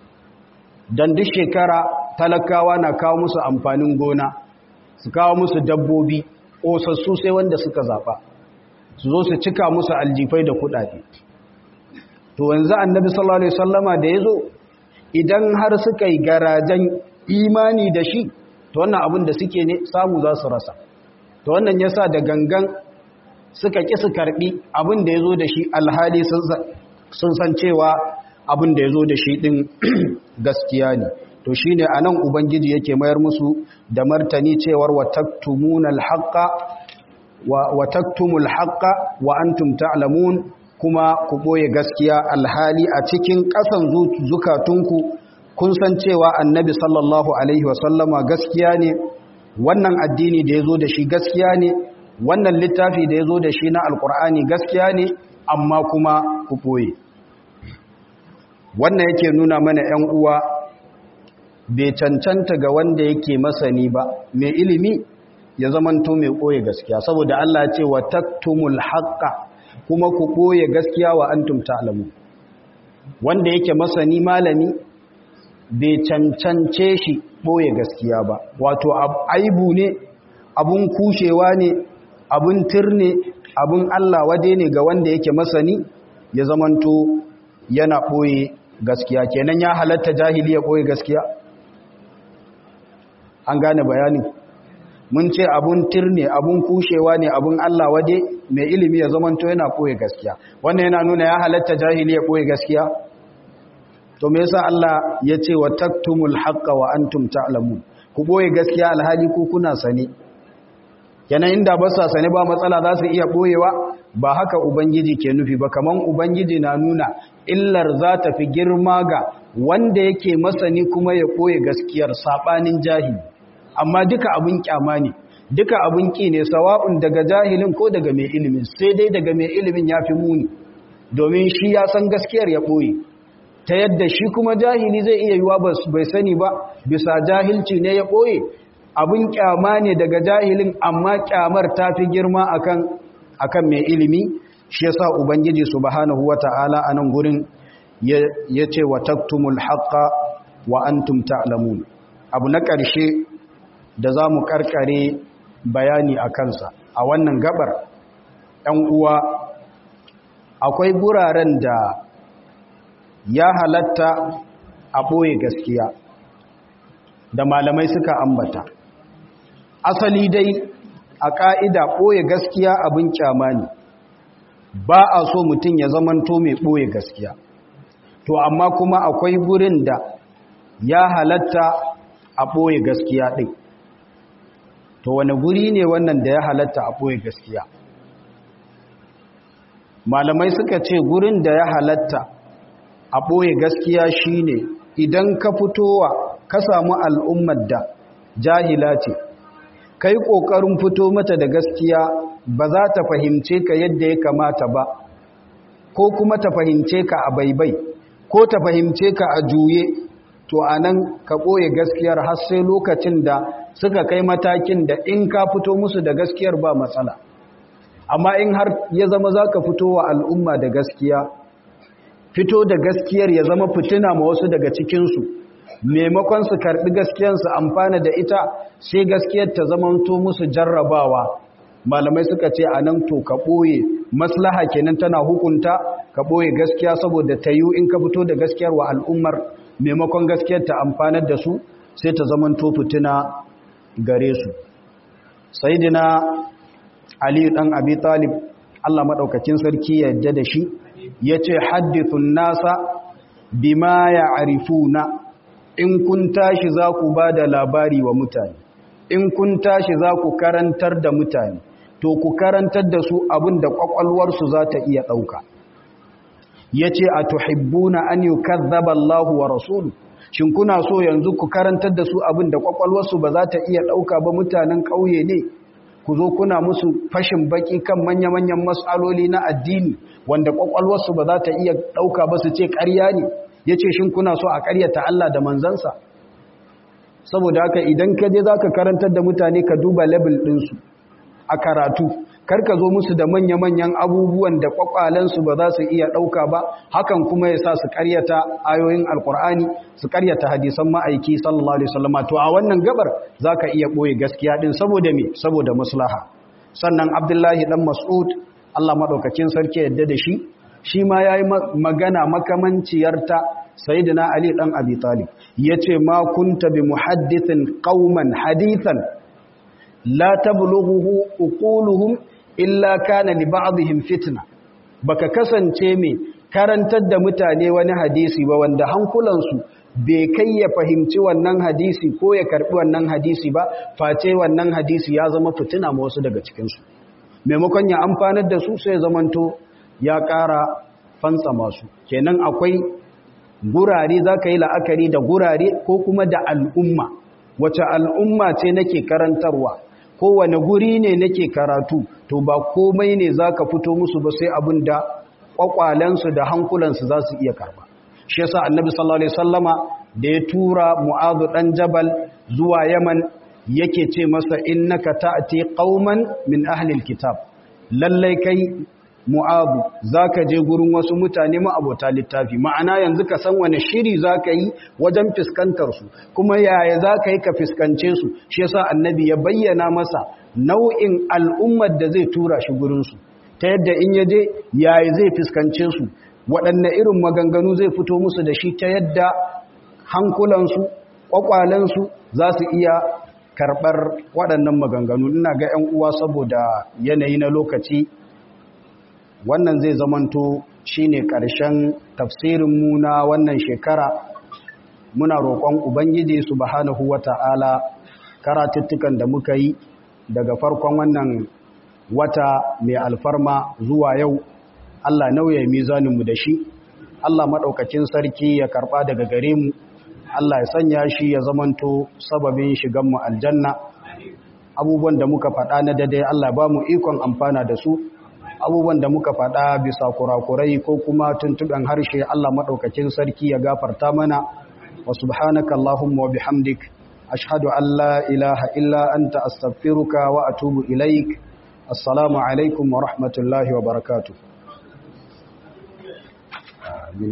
don duk shekara talakawa na kawo musu amfanin gona su kawo musu dabbobi ƙosassu sai wanda suka zaɓa su zo su cika musu aljifai da kuɗaɗe to yanzu annabi sallallahu alaihi wasallama da yazo idan har suka yi garajen imani da shi to wannan abin da suke ne samu za su rasa to wannan yasa da gangan suka ki su karbi abin da yazo da shi alhali sun san cewa abin da yazo da shi din gaskiya ne to shine anan ubangiji yake mayar musu da martani cewar wa taktumunal haqqa wa taktumul haqqa wa antum ta'lamun kuma ku ɓoye gaskiya alhali a cikin ƙasan zukatunku kun san cewa annabi sallallahu alaihi wasallama gaskiya ne wannan addini da ya zo da shi gaskiya ne wannan littafi da ya zo da shi na alkur'ani gaskiya ne amma kuma ku ɓoye wannan yake nuna mana 'yan uwa bai cancanta ga wanda yake masani ba mai ilimi ya zamanto mai ɓoye gaskiya saboda Allah ce wa taktumul haqqa kuma ku ɓoye gaskiya wa antum ta'lamu wanda yake masani malami bai cancance shi ɓoye gaskiya ba wato aibu ne abun kushewa ne abun tirne abun Allah wade ne ga wanda yake masani ya zamanto yana ɓoye gaskiya kenan ya halatta jahili ya ɓoye gaskiya an gane bayanin mun ce abun tirne abun kushewa ne abun Allah wade mai ilimi ya zamanto yana koye gaskiya wannan yana nuna ya halatta jahili ya koye gaskiya to me yasa Allah ya ce wa taktumul haqqa wa antum ta'lamun ku boye gaskiya alhali ku kuna sane kenan inda ba sa sane ba matsala za su iya boyewa ba haka ubangiji ke nufi ba kaman ubangiji na nuna illar za ta fi girma ga wanda yake masani kuma ya koye gaskiyar sabanin jahili amma duka abin kyama ne duka abin ki ne sawa'un daga jahilin ko daga mai ilimin sai dai daga mai ilimin ya fi muni domin shi ya san gaskiyar ya ɓoye ta yadda shi kuma jahili zai iya yiwa bai sani ba bisa jahilci ne ya ɓoye abin kyama ne daga jahilin amma kyamar ta fi girma akan akan mai ilimi shi yasa ubangiji subhanahu wata'ala a nan gurin ya ce wa taktumul haqqa wa antum ta'lamun abu na ƙarshe da za mu karkare bayani a kansa a wannan gabar ‘yan uwa akwai guraren da ya halatta a ɓoye gaskiya da malamai suka ambata asali dai a ƙa'ida ɓoye gaskiya abin kyama ne ba a so mutum ya zamanto mai ɓoye gaskiya to amma kuma akwai gurin da ya halatta a ɓoye gaskiya ɗin to wani guri ne wannan da ya halatta a ɓoye gaskiya malamai suka ce gurin da ya halatta a ɓoye gaskiya shine idan ka fitowa ka samu al'ummar da jahila ce kai kokarin fito mata da gaskiya ba za ta fahimce ka yadda ya kamata ba ko kuma ta fahimce ka a baibai ko ta fahimce ka a juye to anan ka ɓoye gaskiyar har sai lokacin da suka kai matakin da in ka fito musu da gaskiyar ba matsala amma in har ya zama za ka fito wa al'umma da gaskiya fito da gaskiyar ya zama fitina ma wasu daga cikinsu maimakon su karɓi gaskiyarsu amfana da ita sai gaskiyar ta zamanto musu jarrabawa malamai suka ce a nan to ka ɓoye maslaha kenan tana hukunta ka ɓoye gaskiya saboda ta yi in ka fito da gaskiyar wa al'ummar maimakon gaskiyar ta amfanar da su sai ta zamanto fitina gare su sayidina ali dan abi talib Allah madaukakin sarki ya yadda da shi yace haddithun nasa bima ya'rifuna in kun tashi za ku bada labari wa mutane in kun tashi za ku karantar da mutane to ku karantar da su abin da kwakwalwarsu za ta iya ɗauka yace atuhibbuna an yukazzaba Allahu wa rasuluhu shin kuna so yanzu ku karantar da su abin da kwakwalwarsu ba za ta iya ɗauka ba mutanen ƙauye ne ku zo kuna musu fashin baki kan manya-manyan matsaloli na addini wanda kwakwalwarsu ba za ta iya ɗauka ba su ce ƙarya ne ya ce shin kuna so a ƙaryata Allah da manzansa saboda haka idan ka je za ka karantar da mutane ka duba level ɗinsu a karatu kar ka zo musu da manya-manyan abubuwan da kwakwalensu ba za su iya ɗauka ba hakan kuma ya sa su karyata ayoyin alkur'ani su karyata hadisan ma'aiki sallallahu alaihi wasallam to a wannan gabar za ka iya ɓoye gaskiya ɗin saboda me saboda maslaha sannan abdullahi ɗan mas'ud allah maɗaukacin sarki yadda da shi shi ma ya yi magana makamanciyarta sayyidina ali ɗan abi talib ya ce ma kunta bi muhaddithin qauman hadithan la tablughuhu uquluhum illa kana li ba'dihim fitna baka kasance mai karantar da mutane wani hadisi ba wanda hankulansu bai kai ya fahimci wannan hadisi ko ya karbi wannan hadisi ba face wannan hadisi ya zama fitina ma wasu daga cikin su maimakon ya amfanar da su sai zamanto ya ƙara fansa masu kenan akwai gurare zaka yi la'akari da gurare ko kuma da al'umma wace al'umma ce nake karantarwa kowane guri ne nake karatu to ba komai ne za ka fito musu ba sai abin da ƙwaƙwalensu da hankulansu za su iya karba shi yasa annabi sallallahu alaihi sallama da ya tura mu'adu ɗan jabal zuwa yaman yake ce masa innaka ta'ati qauman min ahlil kitab lallai kai mu'adu zaka je gurin wasu mutane abota littafi ma'ana yanzu ka san wani shiri zaka yi wajen fiskantar su kuma yaya zaka yi ka fiskance su shi yasa annabi ya bayyana masa nau'in al'ummar da zai tura shi gurin su ta yadda in ya je yaya zai fiskance su waɗanne irin maganganu zai fito musu da shi ta yadda hankulansu ƙwaƙwalensu za su iya karɓar waɗannan maganganu ina ga 'yan uwa saboda yanayi na lokaci wannan zai zamanto shine ƙarshen tafsirinmu na wannan shekara muna roƙon ubangiji subhanahu wata'ala karatuttukan da muka yi daga farkon wannan wata mai alfarma zuwa yau Allah nauye mizaninmu da shi Allah maɗaukacin sarki ya karɓa daga gare mu Allah ya sanya shi ya zamanto sababin shiganmu aljanna abubuwan da muka faɗa na daidai Allah ba mu ikon amfana da su abubuwan da muka faɗa bisa kurakurai ko kuma tuntuɓen harshe Allah maɗaukakin sarki ya gafarta mana wa subhanaka Allahumma wa bihamdik ashhadu an la ilaha illa anta astaghfiruka wa atubu ilaik assalamu alaikum wa rahmatullahi wa barakatuh amin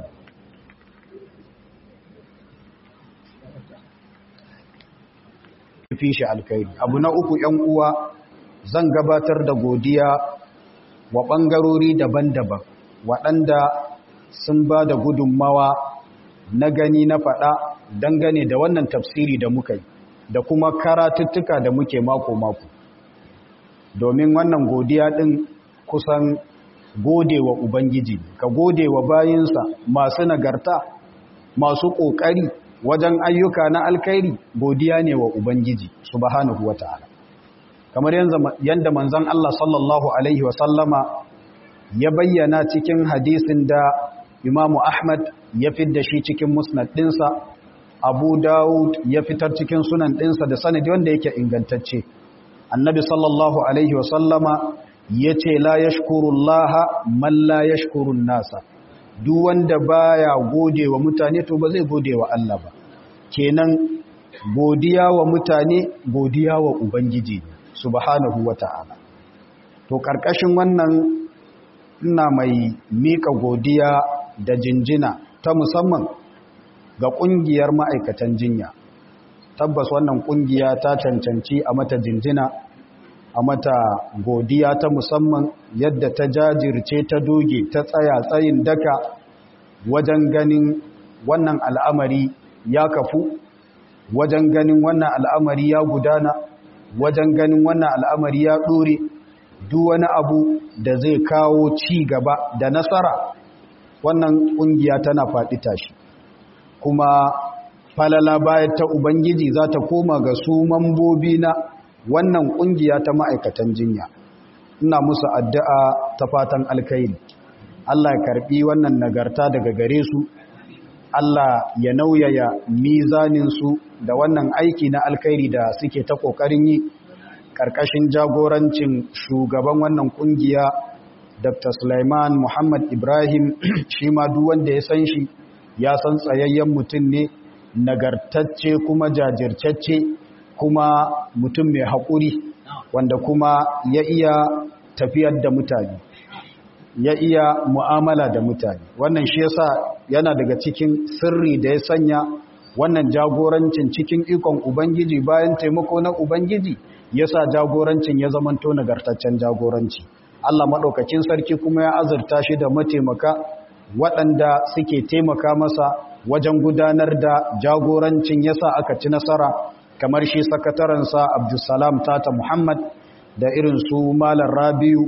fi shi alkhairi abu na uku yan uwa zan gabatar da godiya wa ɓangarori daban-daban waɗanda sun ba da gudunmawa na gani na faɗa dangane da wannan tafsiri da muka yi da kuma karatuttuka da muke mako-mako domin wannan godiya ɗin kusan gode wa Ubangiji ka gode wa bayinsa masu nagarta masu ƙoƙari wajen ayyuka na alkhairi godiya ne wa Ubangiji subhanahu wa ta'ala kamar yadda manzon Allah sallallahu Alaihi wasallama ya bayyana cikin hadisin da imamu Ahmad ya fidda shi cikin musnad ɗinsa abu dawud ya fitar cikin sunan ɗinsa da sanadi wanda yake ingantacce annabi sallallahu alaihi wasallama ya ce la ya shukurullaha man la ya shukurun nasa duk wanda baya gode wa mutane to ba zai gode wa Allah ba kenan godiya wa mutane godiya wa ubangiji subhanahu wata'ala to karkashin wannan ina mai mika godiya da jinjina ta musamman ga kungiyar ma'aikatan jinya tabbas wannan kungiya ta cancanci a mata jinjina a mata godiya ta musamman yadda ta jajirce ta doge ta tsaya tsayin daka wajen ganin wannan al'amari ya kafu wajen ganin wannan al'amari ya gudana wajen ganin wannan al'amari ya ɗore duk wani abu da zai kawo ci gaba da nasara wannan ƙungiya tana faɗi tashi kuma falala bayan ta ubangiji za ta koma ga su mambobi na wannan ƙungiya ta ma'aikatan jinya ina musu addu'a ta fatan alkairi Allah ya karɓi wannan nagarta daga gare su Allah ya nauyaya mizaninsu da wannan aiki na alkairi da suke ta ƙoƙarin yi ƙarƙashin jagorancin shugaban wannan ƙungiya Dr. Sulaiman Muhammad Ibrahim shi ma duk wanda ya san shi ya san tsayayyen mutum ne nagartacce kuma jajirtacce kuma mutum mai haƙuri wanda kuma ya iya tafiyar da mutane ya iya mu'amala da mutane wannan shi yasa yana daga cikin sirri da ya sanya wannan jagorancin cikin ikon ubangiji bayan taimako na ubangiji yasa jagorancin ya zamanto nagartaccen jagoranci Allah maɗaukakin sarki kuma ya azurta shi da mataimaka waɗanda suke taimaka masa wajen gudanar da jagorancin yasa aka ci nasara kamar shi sakatarensa Abdulsalam Tata Muhammad da irin su Malam Rabiu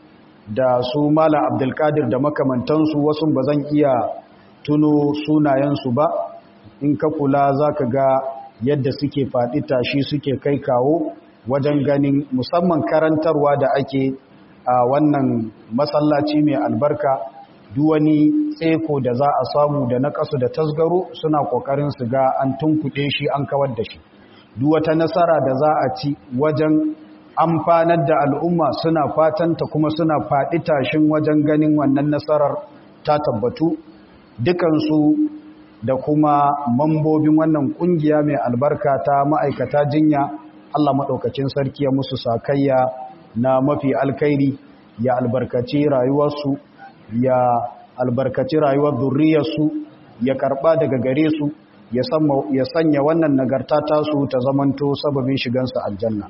da su Malam Abdulkadir da makamantansu wasu ba zan iya tuno sunayensu ba in ka kula za ka ga yadda suke faɗi tashi suke kai kawo wajen ganin musamman karantarwa da ake a wannan masallaci mai albarka duwani tseko da za a samu da na kasu da tasgaro suna ƙoƙarin su ga an tunkuɗe shi an kawar da shi duwata nasara da za a ci wajen amfanar da al'umma suna fatanta kuma suna faɗi tashin wajen ganin wannan nasarar ta tabbatu dukansu da kuma mambobin wannan ƙungiya mai albarka ta ma'aikata jinya Allah maɗaukacin sarki ya musu sakayya na mafi alkairi ya albarkaci rayuwarsu ya albarkaci rayuwar zurriyarsu ya karɓa daga gare su ya sanya wannan nagarta tasu ta zamanto sababin shigansa aljanna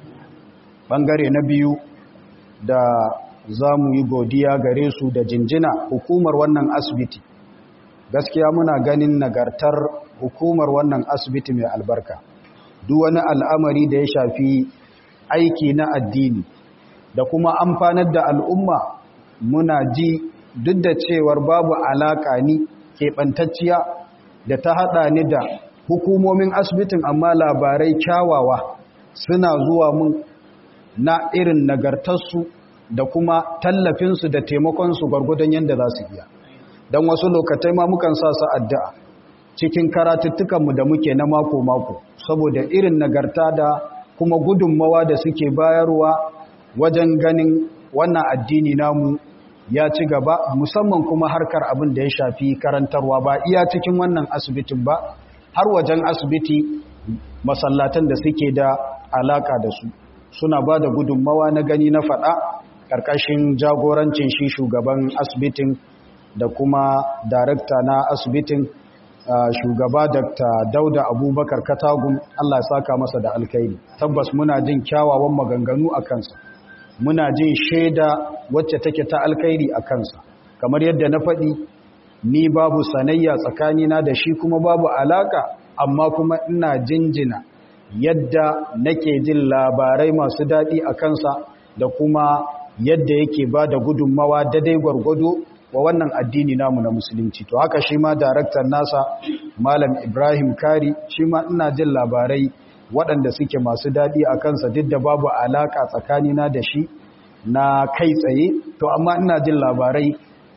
ɓangare na biyu da za mu yi godiya gare su da jinjina hukumar wannan asibiti gaskiya muna ganin nagartar hukumar wannan asibiti mai albarka duk wani al'amari da ya shafi aiki na addini da kuma amfanar da al'umma muna ji duk da cewar babu alaƙa ni keɓantacciya da ta haɗa ni da hukumomin asibitin amma labarai kyawawa suna zuwa mun na irin nagartarsu da kuma tallafinsu da taimakonsu gwargwadon yadda za su iya don wasu lokatai ma mukan sa su addu'a cikin karatuttukanmu da muke na mako-mako saboda irin nagarta da kuma gudunmawa da suke bayarwa wajen ganin wannan addini namu ya ci gaba musamman kuma harkar abin da ya shafi karantarwa ba iya cikin wannan asibitin ba har wajen asibiti masallatan da suke da alaka da su suna ba da gudunmawa na gani na faɗa ƙarƙashin jagorancin shi shugaban asibitin da kuma darakta na asibitin shugaba Dr. Dauda Abubakar Katagun Allah ya saka masa da alkairi tabbas muna jin kyawawan maganganu a kansa muna jin shaida wacce take ta alkairi a kansa kamar yadda na faɗi ni babu sanayya tsakanina da shi kuma babu alaka amma kuma ina jinjina yadda nake jin labarai masu daɗi a kansa da kuma yadda yake ba da gudunmawa daidai gwargwado wa wannan addini namu na musulunci to haka shi ma daraktan nasa malam ibrahim kari shi ma ina jin labarai waɗanda suke masu daɗi a kansa duk da babu alaƙa tsakanina da shi na kai tsaye to amma ina jin labarai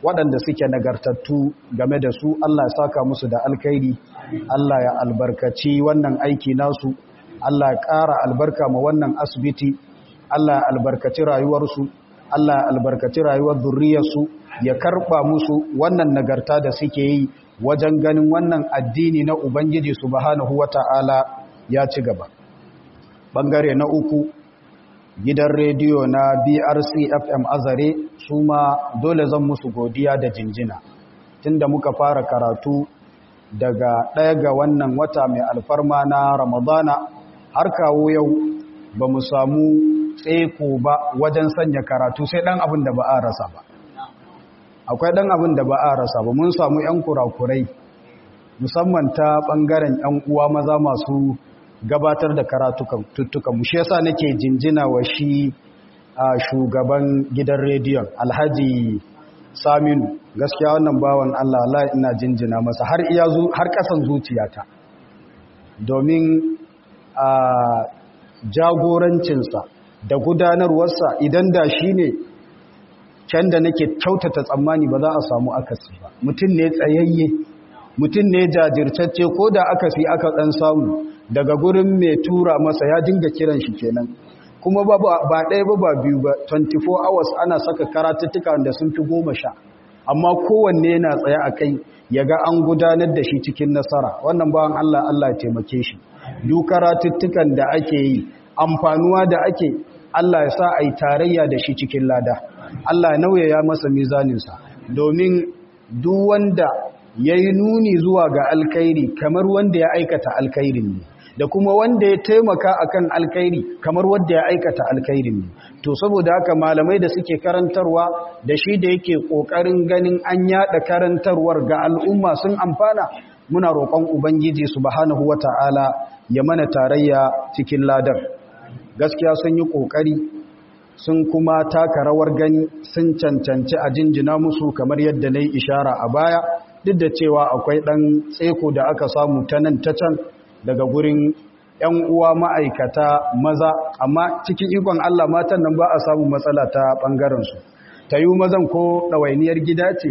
waɗanda suke nagartattu game da su Allah ya saka musu da alkhairi Allah ya albarkaci wannan aiki nasu Allah ya ƙara albarka ma wannan asibiti Allah ya albarkaci rayuwarsu Allah ya albarkaci rayuwar zurriyarsu ya karɓa musu wannan nagarta da suke yi wajen ganin wannan addini na Ubangiji subhanahu wata'ala ya ci gaba bangare na uku gidan rediyo na brc fm azare su ma dole zan musu godiya da jinjina tunda muka fara karatu daga ɗaya ga wannan wata mai alfarma na ramadana har kawo yau ba mu samu tseko ba wajen sanya karatu sai ɗan abin da ba a rasa ba akwai ɗan abin da ba a rasa ba mun samu 'yan kurakurai musamman ta ɓangaren 'yan uwa maza masu gabatar da karatukan mu shi yasa nake jinjina wa shi a shugaban gidan rediyon alhaji saminu gaskiya wannan bawan Allah Allah ina jinjina masa har iya har kasan zuciyata domin a jagorancinsa da gudanarwarsa idan da shi ne can da nake kyautata tsammani ba za a samu akasi ba mutum ne tsayayye mutum ne jajirtacce ko da akasi aka dan samu daga gurin mai tura masa ya dinga kiran shi kenan kuma ba ɗaya ba ba biyu ba 24 hours ana saka karatuttuka da sun fi goma sha amma kowanne yana tsaye a kai ya ga an gudanar da shi cikin nasara wannan bawan Allah Allah ya taimake shi duk karatuttukan da ake yi amfanuwa da ake Allah ya sa a yi tarayya da shi cikin lada Allah ya nauyaya masa mizaninsa domin duk wanda ya yi nuni zuwa ga alkhairi kamar wanda ya aikata alkhairin ne da kuma wanda ya taimaka akan alkhairi kamar wanda ya aikata alkhairin ne to saboda haka malamai da suke karantarwa da shi da yake kokarin ganin an yada karantarwar ga al'umma sun amfana muna roƙon ubangiji subhanahu wata'ala ya mana tarayya cikin ladar gaskiya sun yi kokari sun kuma taka rawar gani sun cancanci a jinjina musu kamar yadda na yi ishara a baya duk da cewa akwai ɗan tseko da aka samu ta nan ta can daga gurin ‘yan uwa ma'aikata maza amma cikin ikon Allah matan nan ba a samu matsala ta ɓangarensu ta yi mazan ko ɗawainiyar gida ce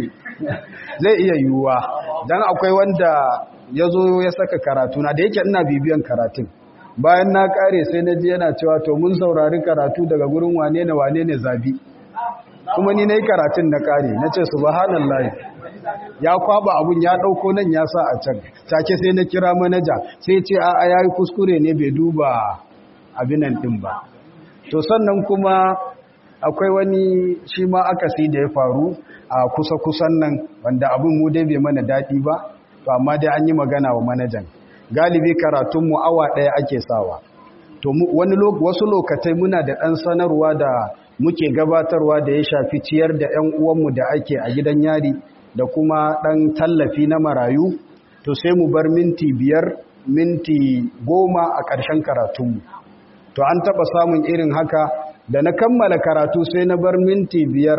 zai iya yiwuwa don akwai wanda ya zo ya saka karatu na da yake ina bibiyan karatun bayan na ƙare sai na ji yana cewa to mun saurari karatu daga gurin wane ne wane ne zabi kuma ni na yi karatun na ƙare na ce subhanallah ya kwaba abun ya dauko nan ya sa a can take sai na kira manaja sai ce a ya yi kuskure ne bai duba abinan din ba to sannan kuma akwai wani shi ma akasi da ya faru a kusa-kusan nan wanda abin mu dai bai mana daɗi ba to amma dai an yi magana wa manajan galibi karatunmu awa ɗaya ake sawa to wani wasu lokatai muna da ɗan sanarwa da muke gabatarwa da ya shafi ciyar da 'yan uwanmu da ake a gidan yari da kuma ɗan tallafi na marayu to sai mu bar minti biyar minti goma a ƙarshen karatunmu to an taɓa samun irin haka da na kammala karatu sai na bar minti biyar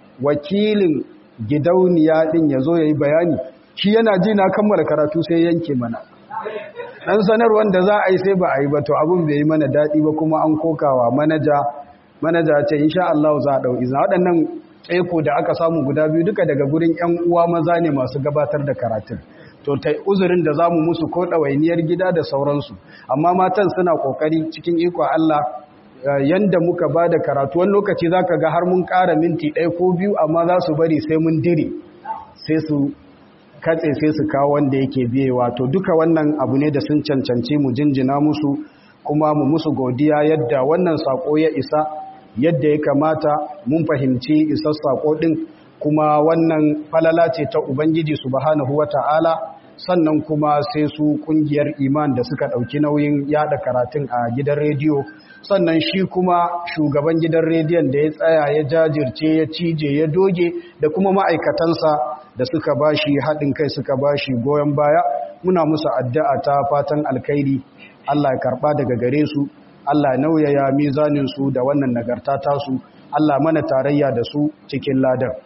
wakilin gidauniya ɗin ya zo ya yi bayani shi yana ji na kammala karatu sai yanke mana ɗan sanarwar da za a yi sai ba a yi ba to abin bai yi mana daɗi ba kuma an kokawa manaja manaja ce insha Allah za a ɗau izina waɗannan tsaiko da aka samu guda biyu duka daga gurin 'yan uwa maza ne masu gabatar da karatun to ta uzurin da za mu musu ko ɗawainiyar gida da sauransu amma matan suna ƙoƙari cikin iko Allah yanda muka ba da karatu wani lokaci za ka ga har mun ƙara minti ɗaya ko biyu amma za su bari sai mun dire sai su katse sai su kawo wanda yake biyewa to duka wannan abu ne da sun cancanci mu jinjina musu kuma mu musu godiya yadda wannan sako ya isa yadda ya kamata mun fahimci isar sako din kuma wannan falala ce ta ubangiji subhanahu wata'ala sannan kuma sai su kungiyar iman da suka dauki nauyin yada karatun a gidan rediyo sannan shi kuma shugaban gidan rediyon da ya tsaya ya jajirce ya cije ya doge da kuma ma'aikatansa da suka bashi haɗin kai suka bashi goyon baya muna musu addu'a ta fatan alkhairi Allah ya karɓa daga gare su Allah ya nauyaya mizanin su da wannan nagarta tasu Allah mana tarayya da su cikin ladan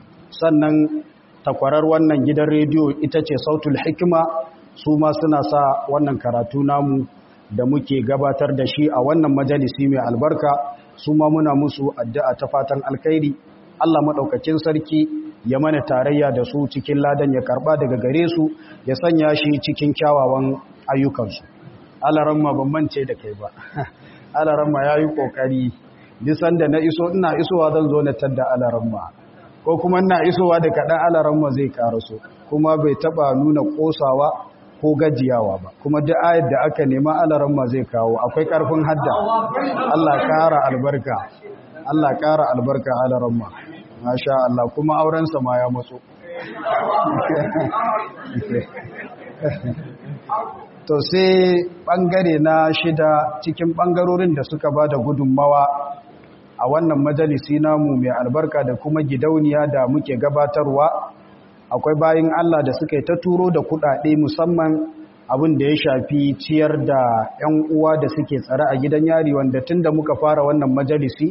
sannan takwarar wannan gidan rediyo ita ce sautul hikima su ma suna sa wannan karatu namu da muke gabatar da shi a wannan majalisi mai albarka su ma muna musu addu'a ta fatan alkhairi Allah maɗaukakin sarki ya mana tarayya da su cikin ladan ya karba daga gare su ya sanya shi cikin kyawawan ayyukansu alaramma ban mance da kai ba alaramma ya yi ƙoƙari nisan da na iso ina isowa zan zo na tadda alaramma ko kuma ina isowa da kaɗan alaramma zai karaso kuma bai taɓa nuna ƙosawa ko gajiyawa ba kuma duk ayar da aka nema alaramma zai kawo akwai ƙarfin hadda Allah ƙara albarka Allah ƙara albarka alaramma masha Allah kuma aurensa ma ya matso to sai bangare na shida cikin bangarorin da suka ba da gudunmawa a wannan majalisi namu mai albarka da kuma gidauniya da muke gabatarwa akwai bayin Allah da suka yi ta turo da kudade musamman abin da ya shafi ciyar da 'yan uwa da suke tsare a gidan yari wanda tun da muka fara wannan majalisi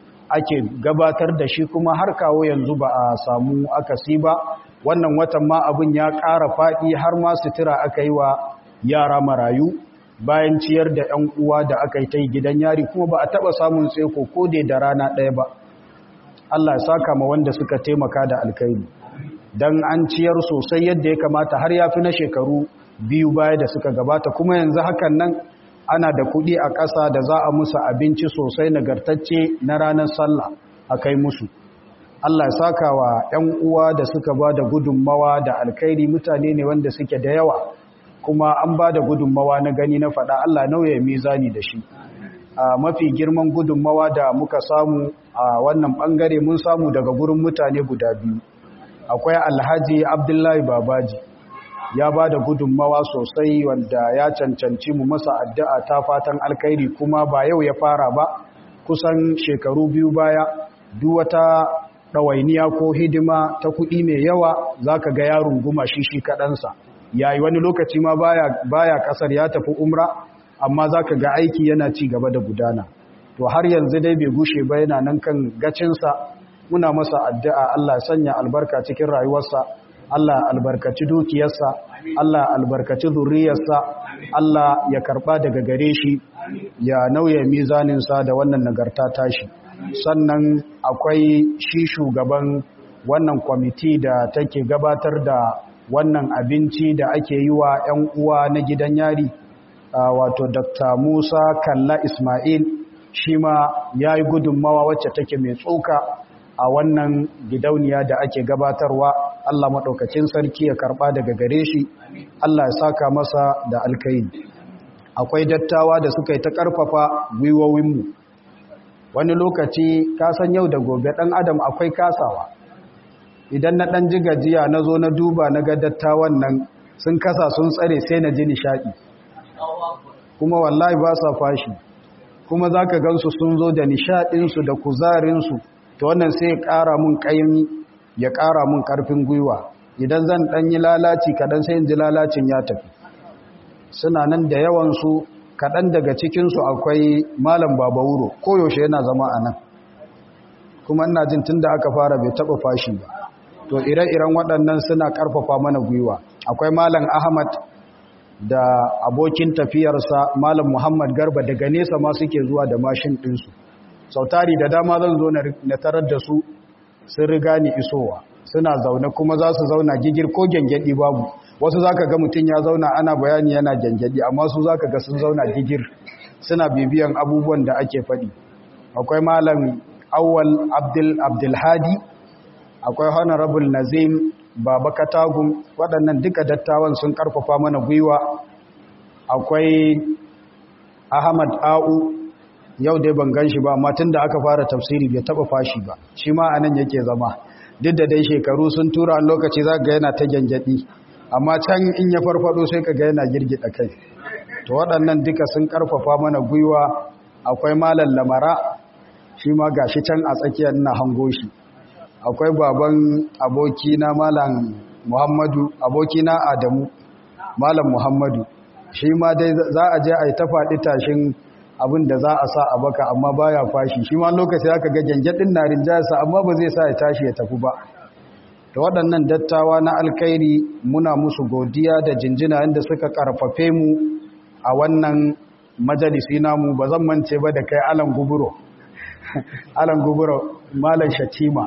ake gabatar da shi kuma har kawo yanzu ba a samu akasi ba wannan watan ma abin ya ƙara faɗi har ma sutura aka yi wa yara marayu bayan ciyar da 'yan uwa da aka yi ta gidan yari kuma ba a taɓa samun tseko ko dai da rana ɗaya ba Allah ya saka ma wanda suka taimaka da alkairi don an ciyar sosai yadda ya kamata har ya fi na shekaru biyu baya da suka gabata kuma yanzu hakan nan ana da kuɗi a ƙasa da za a musu abinci sosai nagartacce na ranar sallah a kai musu Allah ya saka wa 'yan uwa da suka ba da gudunmawa da alkairi mutane ne wanda suke da yawa kuma an ba da gudunmawa na gani na faɗa Allah nauye mizani da shi a mafi girman gudunmawa da muka samu a wannan ɓangare mun samu daga gurin mutane guda biyu akwai alhaji abdullahi babaji ya ba da gudunmawa sosai wanda ya cancanci mu masa addu'a ta fatan alkairi kuma ba yau ya fara ba kusan shekaru biyu baya duk wata ɗawainiya ko hidima ta kuɗi mai yawa za ka ga yaron guma shi shi kaɗansa yayi wani lokaci ma baya ƙasar ya tafi umra amma za ka ga aiki yana ci gaba da gudana to har yanzu dai bai gushe ba yana nan kan gacinsa muna masa addu'a Allah sanya albarka cikin rayuwarsa Allah albarkaci dukiyarsa Allah albarkaci zuriyarsa Allah ya karba daga gare shi ya nauye mizaninsa da wannan nagarta tashi sannan akwai shi shugaban wannan kwamiti da take gabatar da wannan abinci da ake yi wa 'yan uwa na gidan yari wato dr musa kalla ismail shi ma ya yi gudunmawa wacce take mai tsoka a wannan gidauniya da ake gabatarwa Allah maɗaukacin sarki ya karɓa daga gare shi Allah ya saka masa da alkai akwai dattawa da suka yi ta ƙarfafa gwiwowinmu wani lokaci kasan yau da gobe ɗan adam akwai kasawa idan na ɗan ji gajiya na zo na duba na ga dattawan nan sun kasa sun tsare sai na ji nishaɗi kuma wallahi ba sa fashi kuma za ka gansu sun zo da nishaɗinsu da kuzarinsu ta wannan sai ya ƙara mun ƙaimi ya ƙara mun ƙarfin gwiwa idan zan ɗan yi lalaci kaɗan sai in ji lalacin ya tafi suna nan da yawansu kaɗan daga cikinsu akwai malam baba wuro koyaushe yana zama a nan kuma ina jin tun da aka fara bai taɓa fashi ba to ire-iren waɗannan suna ƙarfafa mana gwiwa akwai malam ahmad da abokin tafiyarsa malam muhammad garba daga nesa ma suke zuwa da mashin ɗinsu sautari da dama zan zo na tarar da su sun riga ni isowa suna zaune kuma za su zauna gigir ko gyangyaɗi babu wasu za ka ga mutum ya zauna ana bayani yana gyangyaɗi amma su za ka ga sun zauna gigir suna bibiyan abubuwan da ake faɗi akwai malam awwal abdul abdulhadi akwai honorable nazim baba katagun waɗannan duka dattawan sun ƙarfafa mana gwiwa akwai ahmad a'u yau dai ban gan shi ba amma tun da aka fara tafsiri bai taba fashi ba shi ma anan yake zama duk da dai shekaru sun tura a lokaci za ga yana ta gyangyaɗi amma can in ya farfado sai ka ga yana girgida kai to waɗannan duka sun ƙarfafa mana gwiwa akwai malam lamara shi ma gashi can a tsakiyar ina hango shi akwai baban abokina malam muhammadu abokina adamu malam muhammadu shi ma dai za a je a yi ta faɗi tashin abin da za a sa a baka amma baya fashi shi ma lokaci aka ga gyangyaɗin na rinjayarsa amma ba zai sa ya tashi ya tafi ba da waɗannan dattawa na alkairi muna musu godiya da jinjina inda suka ƙarfafe mu a wannan majalisi namu ba zan mance ba da kai alan guburo alan guburo malam shatima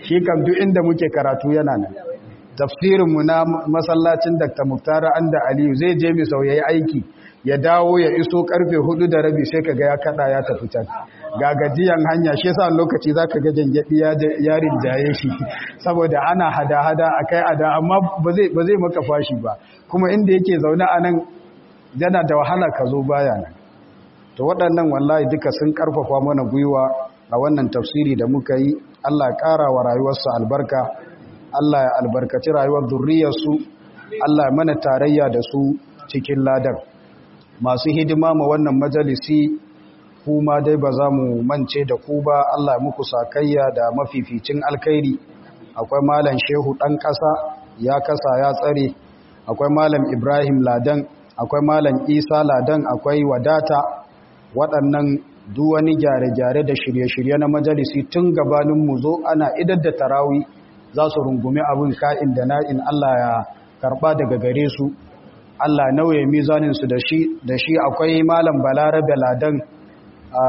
shi kam duk inda muke karatu yana nan tafsirinmu na masallacin Dr. Muktar Anda Aliyu zai je mi sau yayi aiki ya dawo ya iso karfe hudu da rabi sai kaga ya kada ya tafi can ga gajiyan hanya shi yasa lokaci zaka ga jangadi ya yarin jaye shi saboda ana hada-hada akai ada amma ba zai ba zai maka fashi ba kuma inda yake zaune a nan yana da wahala ka zo baya nan to waɗannan wallahi duka sun karfafa mana gwiwa a wannan tafsiri da muka yi Allah ya ƙara wa rayuwarsa albarka Allah ya albarkaci rayuwar zurriyarsu Allah ya mana tarayya da su cikin ladan masu hidima ma wannan majalisi kuma dai ba za mu mance da ku ba Allah ya muku sakayya da mafificin alkhairi akwai malam shehu ɗan ƙasa ya kasa ya tsare akwai malam ibrahim ladan akwai malam isa ladan akwai wadata waɗannan wani gyare-gyare da shirye-shirye na majalisi tun gabanin mu zo ana idar da tarawi za su rungumi abin ka'in da na'in Allah ya karɓa daga gare su Allah nauye mizaninsu da shi da shi akwai malam balarabe ladan a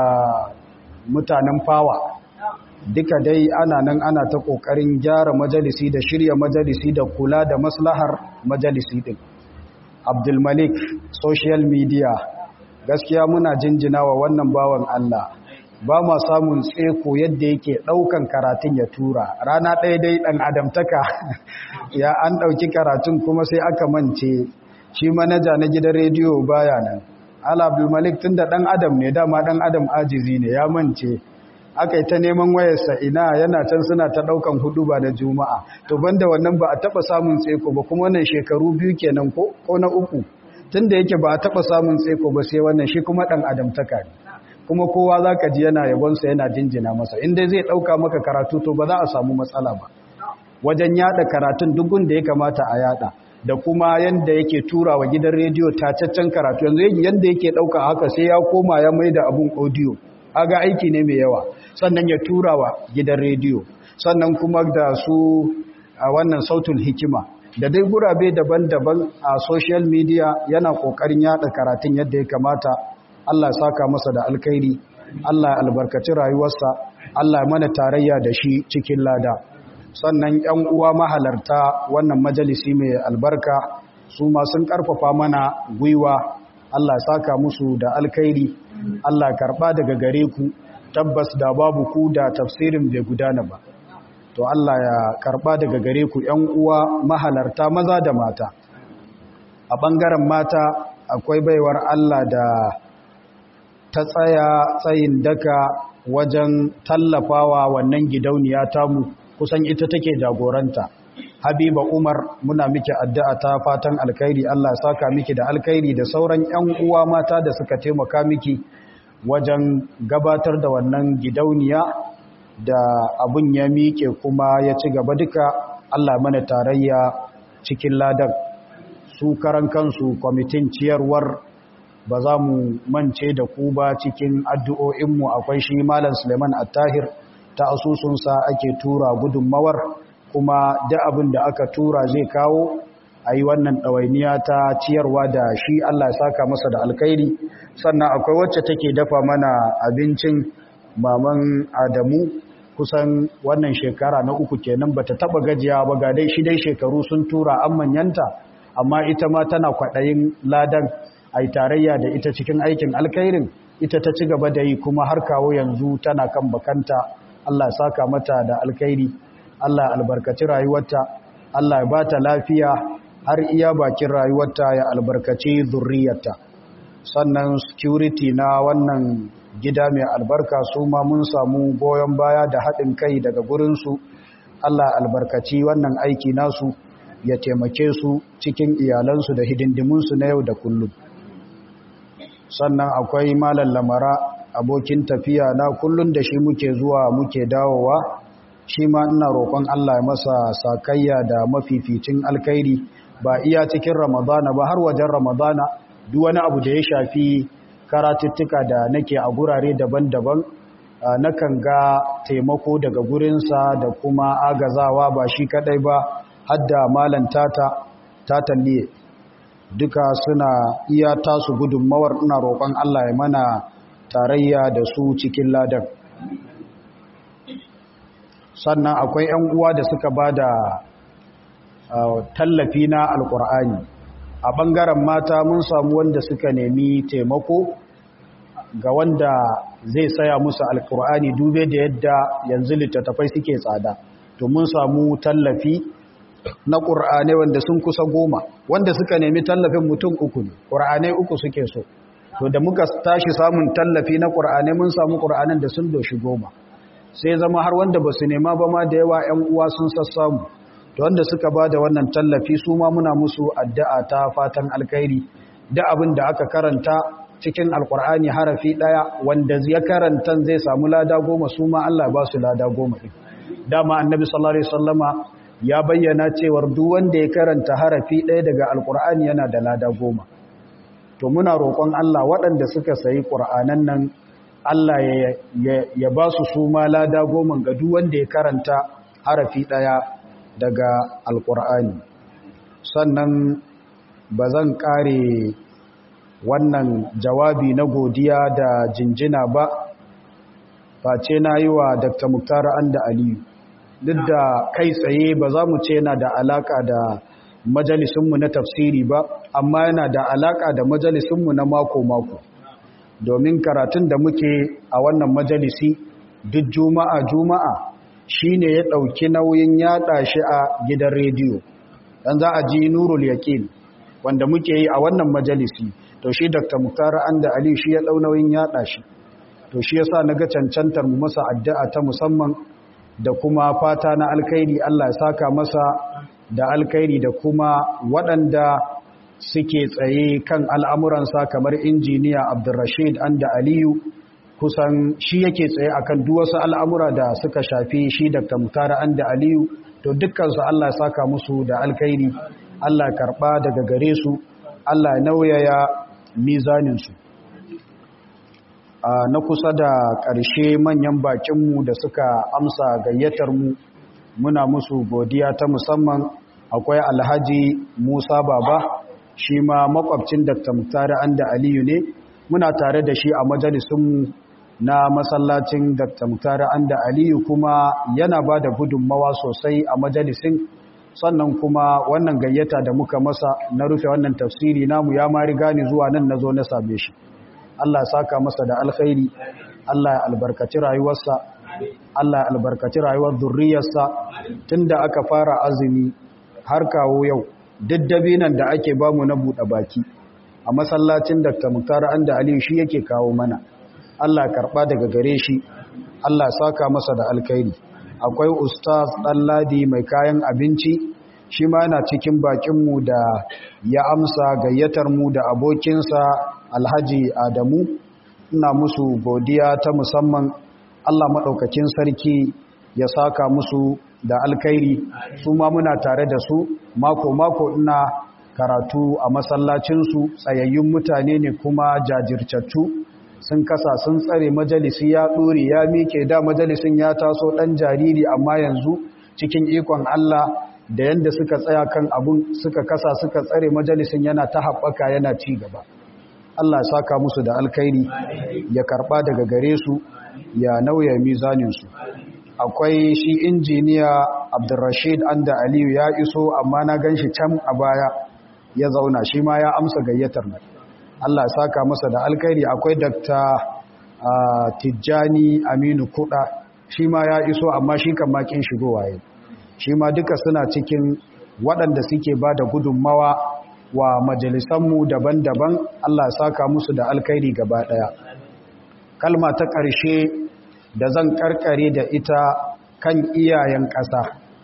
mutanen fawa duka dai ana nan ana ta ƙoƙarin gyara majalisi da shirya majalisi da kula da maslahar majalisi ɗin abdulmalik social media gaskiya muna jinjina wa wannan bawan Allah ba ma samun tseko yadda yake ɗaukan karatun ya tura rana ɗaya dai ɗan adamtaka ya an ɗauki karatun kuma sai aka mance shi manaja na gidan rediyo baya nan ala abdulmalik tun da ɗan adam ne dama ɗan adam ajizi ne ya mance aka yi ta neman wayarsa ina yana can suna ta ɗaukan hudu ba da juma'a to banda wannan ba a taɓa samun tseko ba kuma wannan shekaru biyu kenan ko ko na uku tun da yake ba a taɓa samun tseko ba sai wannan shi kuma ɗan adamtaka ne kuma kowa za ka ji yana yabonsa yana jinjina masa inda zai ɗauka maka karatu to ba za a samu matsala ba wajen yada karatun dugun da ya kamata a yada da kuma yanda yake tura wa gidan rediyo tacaccen karatu yanzu yanda yake ɗauka haka sai ya koma ya mai da abun audio aga aiki ne mai yawa sannan ya tura wa gidan rediyo sannan kuma da su a wannan sautul hikima da dai gurabe daban-daban a social media yana ƙoƙarin yada karatun yadda ya kamata Allah saka masa da alkhairi Allah albarkaci rayuwarsa Allah mana tarayya da shi cikin lada sannan ƴan uwa mahalarta wannan majalisi mai albarka su ma sun karfafa mana gwiwa Allah saka musu da alkhairi Allah karba daga gare ku tabbas da babu ku da tafsirin bai gudana ba to Allah ya karba daga gare ku ƴan uwa mahalarta maza da mata a bangaren mata akwai baiwar Allah da ta tsaya tsayin daka wajen tallafawa wannan gidauniya tamu kusan ita take jagoranta habiba umar muna miki addu'a ta fatan alkhairi Allah saka miki da alkhairi da sauran ƴan uwa mata da suka taimaka miki wajen gabatar da wannan gidauniya da abun ya miƙe kuma ya ci gaba duka Allah mana tarayya cikin ladan su karan kansu kwamitin ciyarwar ba za mu mance da ku ba cikin addu'o'inmu akwai shi Malam Suleiman Attahir ta asusunsa ake tura gudunmawar kuma da abin da aka tura zai kawo a yi wannan ɗawainiya ta ciyarwa da shi Allah saka masa da alkairi sannan akwai wacce take dafa mana abincin maman Adamu kusan wannan shekara na uku kenan bata taba gajiya ba ga dai shi dai shekaru sun tura an manyanta amma ita ma tana kwaɗayin ladan a yi tarayya da ita cikin aikin alkairin ita ta ci gaba da yi kuma har kawo yanzu tana kan bakanta Allah saka mata da alkairi Allah albarkaci rayuwarta Allah ya ba ta lafiya har iya bakin rayuwarta ya albarkaci zurriyarta sannan security na wannan gida mai albarka su ma mun samu goyon baya da haɗin kai daga gurinsu Allah albarkaci wannan aiki nasu ya taimake su cikin iyalansu da hidindimunsu na yau da kullum sannan akwai malam lamara abokin tafiya na kullun da shi muke zuwa muke dawowa shi ma ina roƙon Allah ya masa sakayya da mafificin alkhairi ba iya cikin ramadana ba har wajen ramadana duk wani abu da ya shafi karatuttuka da nake a gurare daban-daban nakan ga taimako daga gurinsa da kuma agazawa ba shi kadai ba hadda malam tata tatalliye duka suna iya tasu gudunmawar ina roƙon Allah ya mana tarayya da su cikin ladan sannan akwai 'yan uwa da suka ba da tallafi na alkur'ani a ɓangaren mata mun samu wanda suka nemi taimako ga wanda zai saya musu alkur'ani dube da yadda yanzu littattafai suke tsada to mun samu tallafi na ƙur'anai wanda sun kusa goma wanda suka nemi tallafin mutum uku ne ƙur'anai uku suke so to da muka tashi samun tallafi na ƙur'anai mun samu ƙur'anan da sun doshi goma sai zama har wanda ba su nema ba ma da yawa 'yan uwa sun sassamu to wanda suka ba da wannan tallafi su ma muna musu addu'a ta fatan alkhairi da abin da aka karanta cikin alkur'ani harafi ɗaya wanda ya karanta zai samu lada goma su ma Allah ba su lada goma ɗin dama annabi sallallahu alaihi wasallama ya bayyana cewar duk wanda ya karanta harafi ɗaya daga alkur'ani yana da lada goma to muna roƙon Allah waɗanda suka sayi ƙur'anan nan Allah ya ba su su ma lada goma ga duk wanda ya karanta harafi ɗaya daga alkur'ani sannan ba zan ƙare wannan jawabi na godiya da jinjina ba face na yi wa dr muktar anda aliyu duk da kai tsaye ba za mu ce yana da alaka da majalisunmu na tafsiri ba amma yana da alaka da majalisunmu na mako-mako domin karatun da muke a wannan majalisi duk juma'a juma'a shi ne ya ɗauki nauyin yaɗa shi a gidan rediyo dan za a ji nurul yaƙin wanda muke yi a wannan majalisi to shi dr muktar anda aliyu shi ya ɗau nauyin yaɗa shi to shi yasa naga cancantar mu masa addu'a ta musamman da kuma fata na alkhairi Allah ya saka masa da alkhairi da kuma waɗanda suke tsaye kan al'amuransa kamar injiniya Abdulrashid Anda Aliyu kusan shi yake tsaye akan duk wasu al'amura da suka shafi shi Dr. Mutara Anda Aliyu to dukkansu Allah ya saka musu da alkhairi Allah ya karɓa daga gare su Allah ya nauyaya mizaninsu na kusa da ƙarshe manyan bakinmu da suka amsa gayyatar mu muna musu godiya ta musamman akwai alhaji musa baba shi ma makwabcin dr muktari anda aliyu ne muna tare da shi a majalisunmu na masallacin dr muktari anda aliyu kuma yana ba da gudunmawa sosai a majalisin sannan kuma wannan gayyata da muka masa na rufe wannan tafsiri namu ya ma riga ni zuwa nan na zo na same shi Allah saka masa da alkhairi Allah ya albarkaci rayuwarsa Allah ya albarkaci rayuwar zurriyarsa tunda aka fara azumi har kawo yau daddabi nan da ake bamu na buɗe baki a masallacin Dr. Muktar Anda Aliyu shi yake kawo mana Allah karɓa daga gare shi Allah saka masa da alkhairi akwai ustaz Ɗanladi mai kayan abinci shi ma yana cikin bakinmu da ya amsa gayyatar mu da abokinsa alhaji adamu ina musu godiya ta musamman allah maɗaukakin sarki ya saka musu da alkairi su ma muna tare da su mako-mako ina karatu a masallacinsu tsayayyun mutane ne kuma jajircattu sun kasa sun tsare majalisi ya ɗore ya mike da majalisin ya taso ɗan jariri amma yanzu cikin ikon allah da yadda suka tsaya kan abun suka kasa suka tsare majalisin yana ta haɓaka yana ci gaba Allah saka musu da alkhairi ya karɓa daga gare su ya nauya mizaninsu akwai shi injiniya abdurrashid anda aliyu ya iso amma na gan shi can a baya ya zauna shi ma ya amsa gayyatar nan Allah saka masa da alkhairi akwai dakta tijjani aminu kuɗa shi ma ya iso amma shi kan makin shigowa yau shi ma duka suna cikin waɗanda suke ba da gudunmawa wa majalisanmu daban-daban Allah saka musu da alkhairi gaba ɗaya kalma ta ƙarshe da zan ƙarƙare da ita kan iyayen ƙasa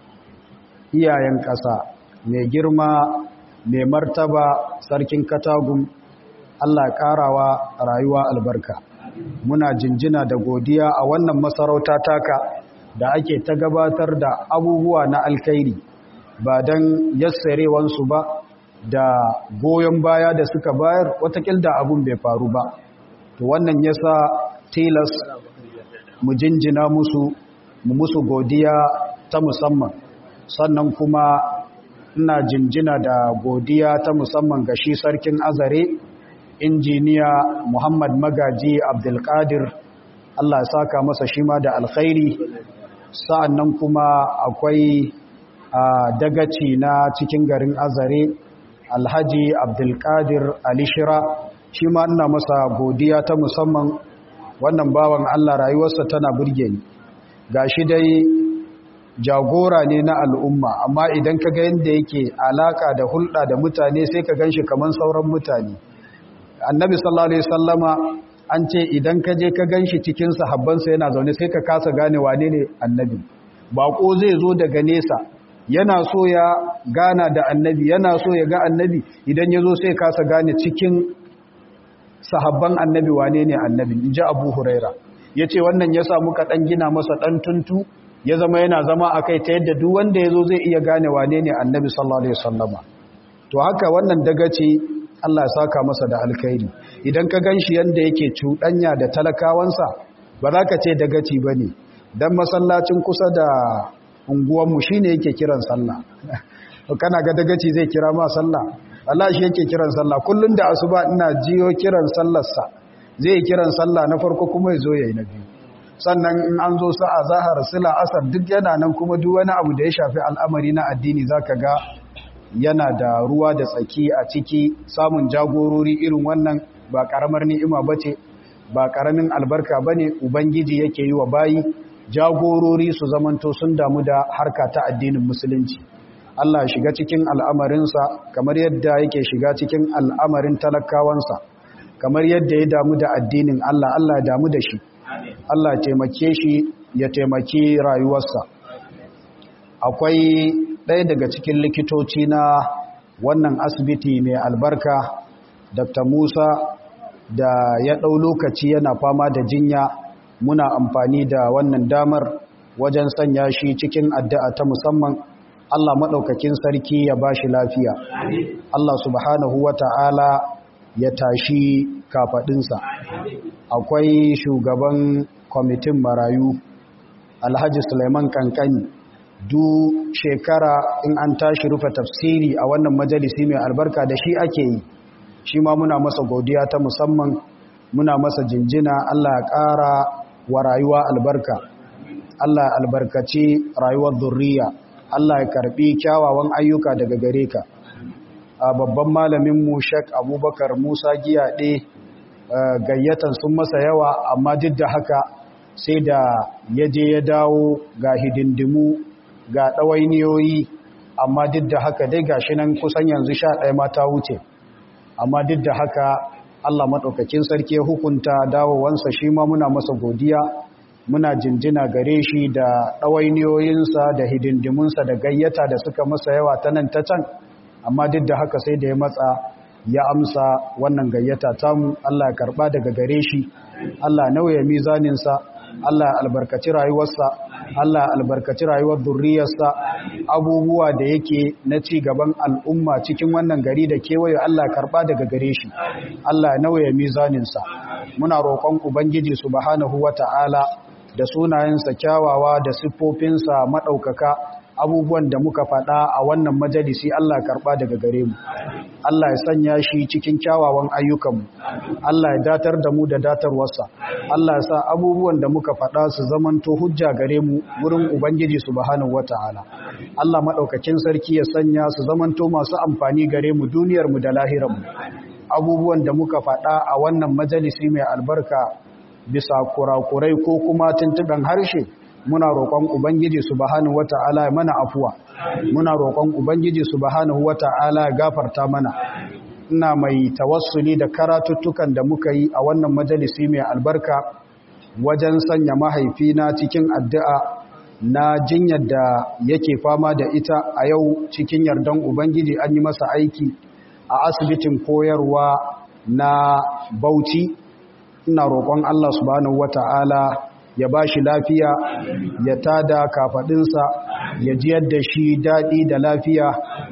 iyayen ƙasa mai girma mai martaba sarkin katagun Allah ƙarawa rayuwa albarka muna jinjina da godiya a wannan masarauta taka da ake ta gabatar da abubuwa na alkhairi ba don yassarewansu ba da goyon baya da suka bayar watakil da abun bai faru ba to wannan yasa tilas mu jinjina musu mu musu godiya ta musamman sannan kuma ina jinjina da godiya ta musamman ga shi sarkin azare injiniya muhammad magaji abdulkadir allah ya saka masa shi ma da alkhairi sa'annan kuma akwai dagaci na cikin garin azare alhaji abdulkadir alishira shi ma ina masa godiya ta musamman wannan bawan allah rayuwarsa tana burge ni ga shi dai jagora ne na al'umma amma idan ka ga yadda yake alaka da hulɗa da mutane sai ka gan shi kamar sauran mutane annabi sallallahu alaihi sallama an ce idan ka je ka gan shi cikin sahabbansa yana zaune sai ka kasa gane wane ne annabi baƙo zai zo daga nesa yana so ya gana da annabi yana so ya ga annabi idan ya zo sai kasa gane cikin sahabban annabi wane ne annabi in ji abu huraira ya ce wannan ya samu kaɗan gina masa ɗan tuntu ya zama yana zama a kai ta yadda duk wanda ya zo zai iya gane wane ne annabi sallallahu alaihi wasallama to haka wannan dagaci Allah ya saka masa da alkhairi idan ka ganshi yanda yake cuɗanya da talakawansa ba za ka ce dagaci ba ne don masallacin kusa da unguwanmu shi ne yake kiran sallah kana ga dagaci zai kira ma sallah Allah shi yake kiran sallah kullum da asuba ina jiyo kiran sallarsa zai kiran sallah na farko kuma ya zo ya yi na biyu sannan in an zo sa'a zahar sila asar duk yana nan kuma duk wani abu da ya shafi al'amari na addini zaka ga yana da ruwa da tsaki a ciki samun jagorori irin wannan ba karamar ni'ima bace ba karamin albarka bane ubangiji yake yi wa bayi jagorori su zamanto sun damu da harka ta addinin musulunci Allah shiga cikin al'amarinsa kamar yadda yake shiga cikin al'amarin talakawansa kamar yadda ya damu da addinin Allah Allah ya damu da shi Allah taimake shi ya taimaki rayuwarsa akwai ɗaya daga cikin likitoci na wannan asibiti mai albarka Dr. Musa da ya ɗau lokaci yana fama da jinya muna amfani da wannan damar wajen sanya shi cikin addu'a ta musamman Allah maɗaukakin sarki ya ba shi lafiya Allah subhanahu wa ta'ala ya tashi kafaɗinsa akwai shugaban kwamitin marayu alhaji suleiman kankani du shekara in an tashi rufe tafsiri a wannan majalisi mai albarka da shi ake yi shi ma muna masa godiya ta musamman muna masa jinjina Allah ya ƙara wa rayuwa albarka Allah albarkaci rayuwar zurriya Allah ya karbi kyawawan ayyuka daga gare ka a babban malamin mu Sheikh Abubakar Musa Giyaɗe gayyatan sun masa yawa amma duk da haka sai da ya je ya dawo ga hidindimu ga ɗawainiyoyi amma duk da haka dai gashi nan kusan yanzu sha ɗaya mata wuce amma duk da haka Allah maɗaukakin sarki hukunta dawowansa shi ma muna masa godiya muna jinjina gare shi da ɗawainiyoyinsa da hidindimunsa da gayyata da suka masa yawa ta nan ta can amma duk da haka sai da ya matsa ya amsa wannan gayyata tamu Allah ya karɓa daga gare shi Allah nauya mizaninsa Allah albarkaci rayuwarsa Allah albarkaci rayuwar durriyarsa abubuwa da yake na ci gaban al'umma cikin wannan gari da kewaye Allah karba daga gare shi Allah nauya mizaninsa muna roƙon ubangiji subhanahu wata'ala da sunayensa kyawawa da siffofinsa maɗaukaka abubuwan da muka faɗa a wannan majalisi Allah karɓa daga gare mu Allah ya sanya shi cikin kyawawan ayyukanmu Allah ya datar da mu da datarwarsa Allah ya sa abubuwan da muka faɗa su zamanto hujja gare mu wurin Ubangiji subhanahu wata'ala Allah maɗaukakin sarki ya sanya su zamanto masu amfani gare mu duniyar mu da lahirar mu abubuwan da muka faɗa a wannan majalisi mai albarka bisa kurakurai ko kuma tuntuɓen harshe muna roƙon ubangiji subhanahu wata'ala ya mana afuwa muna roƙon ubangiji subhanahu wata'ala ya gafarta mana ina mai tawassuli da karatuttukan da muka yi a wannan majalisi mai albarka wajen sanya mahaifina cikin addu'a na jinyar da yake fama da ita a yau cikin yardan ubangiji an yi masa aiki a asibitin koyarwa na bauchi ina roƙon Allah subhanahu wata'ala ya ba shi lafiya ya tada kafaɗinsa ya jiyar da shi daɗi da lafiya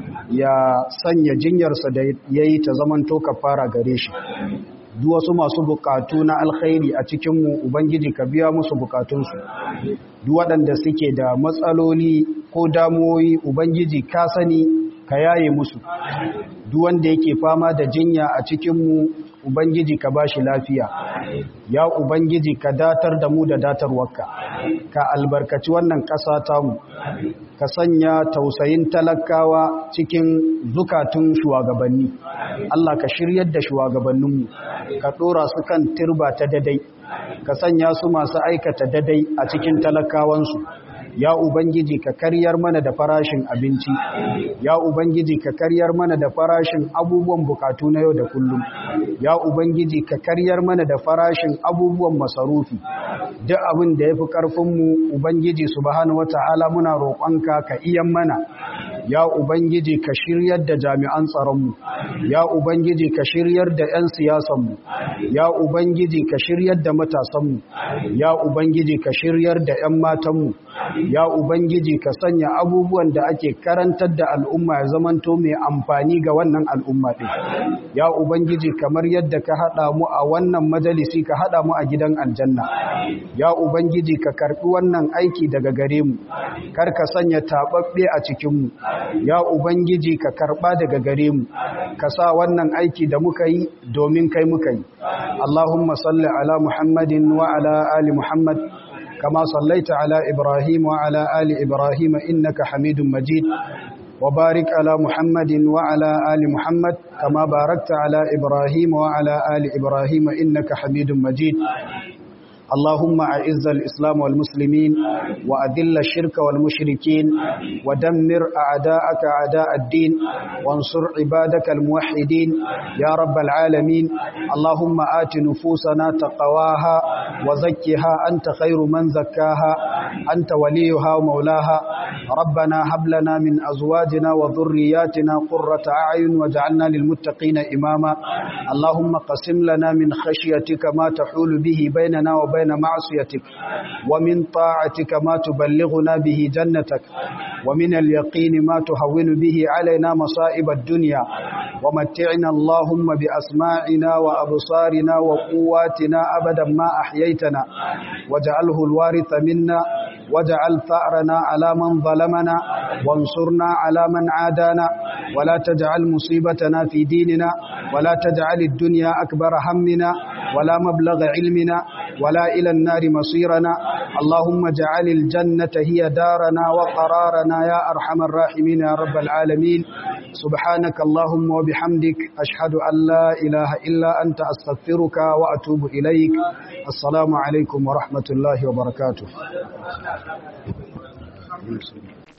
ya sanya jinyarsa da ya yi ta zamanto fara gare shi duk wasu masu bukatu na alkhairi a cikinmu ubangiji ka biya musu bukatunsu duk waɗanda suke da matsaloli ko damuwoyi ubangiji ka sani ka yaye musu duk wanda yake fama da jinya a cikinmu ubangiji ka bashi lafiya ya ubangiji ka datar da mu da datarwarka ka albarkaci wannan ƙasa tamu ka sanya tausayin talakawa cikin zukatun shugabanni Allah ka shiryar da shugabanninmu ka ɗora su kan turba ta dadai ka sanya su masu aikata dadai a cikin talakawansu ya ubangiji ka karyar mana da farashin abinci ya ubangiji ka karyar mana da farashin abubuwan bukatu na yau da kullum ya ubangiji ka karyar mana da farashin abubuwan masarufi duk abin da yafi karfinmu ubangiji subhanahu wataala muna roƙonka ka iyan mana ya ubangiji ka shiryar da jami'an tsaronmu ya ubangiji ka shiryar da 'yan siyasanmu ya ubangiji ka shiryar da matasanmu ya ubangiji ka shiryar da 'yan matanmu ya ubangiji ka sanya abubuwan da ake karantar da al'umma ya zamanto mai amfani ga wannan al'umma ɗin ya ubangiji kamar yadda ka haɗa mu a wannan majalisi ka haɗa mu a gidan aljanna ya ubangiji ka karɓi wannan aiki daga gare mu kar ka sanya taɓaɓɓe a cikinmu ya ubangiji ka karɓa daga gare mu ka sa wannan aiki da muka yi domin kai muka yi allahumma salli ala muhammadin wa ala ali muhammad كما صليت على إبراهيم وعلى آل إبراهيم إنك حميد مجيد وبارك على محمد وعلى آل محمد كما باركت على إبراهيم وعلى آل إبراهيم إنك حميد مجيد اللهم أعز الإسلام والمسلمين وأذل الشرك والمشركين ودمر أعداءك أعداء الدين وانصر عبادك الموحدين يا رب العالمين اللهم آت نفوسنا تقواها وزكها أنت خير من زكاها أنت وليها ومولاها ربنا هب لنا من أزواجنا وذرياتنا قرة أعين واجعلنا للمتقين إماما اللهم قسم لنا من خشيتك ما تحول به بيننا وبين بين معصيتك ومن طاعتك ما تبلغنا به جنتك ومن اليقين ما تهون به علينا مصائب الدنيا ومتعنا اللهم بأسماعنا وأبصارنا وقواتنا أبدا ما أحييتنا واجعله الوارث منا واجعل ثأرنا على من ظلمنا وانصرنا على من عادانا ولا تجعل مصيبتنا في ديننا ولا تجعل الدنيا أكبر همنا ولا مبلغ علمنا ولا إلى النار مصيرنا اللهم اجعل الجنة هي دارنا وقرارنا يا أرحم الراحمين يا رب العالمين سبحانك اللهم وبحمدك أشهد أن لا إله إلا أنت أستغفرك وأتوب إليك السلام عليكم ورحمة الله وبركاته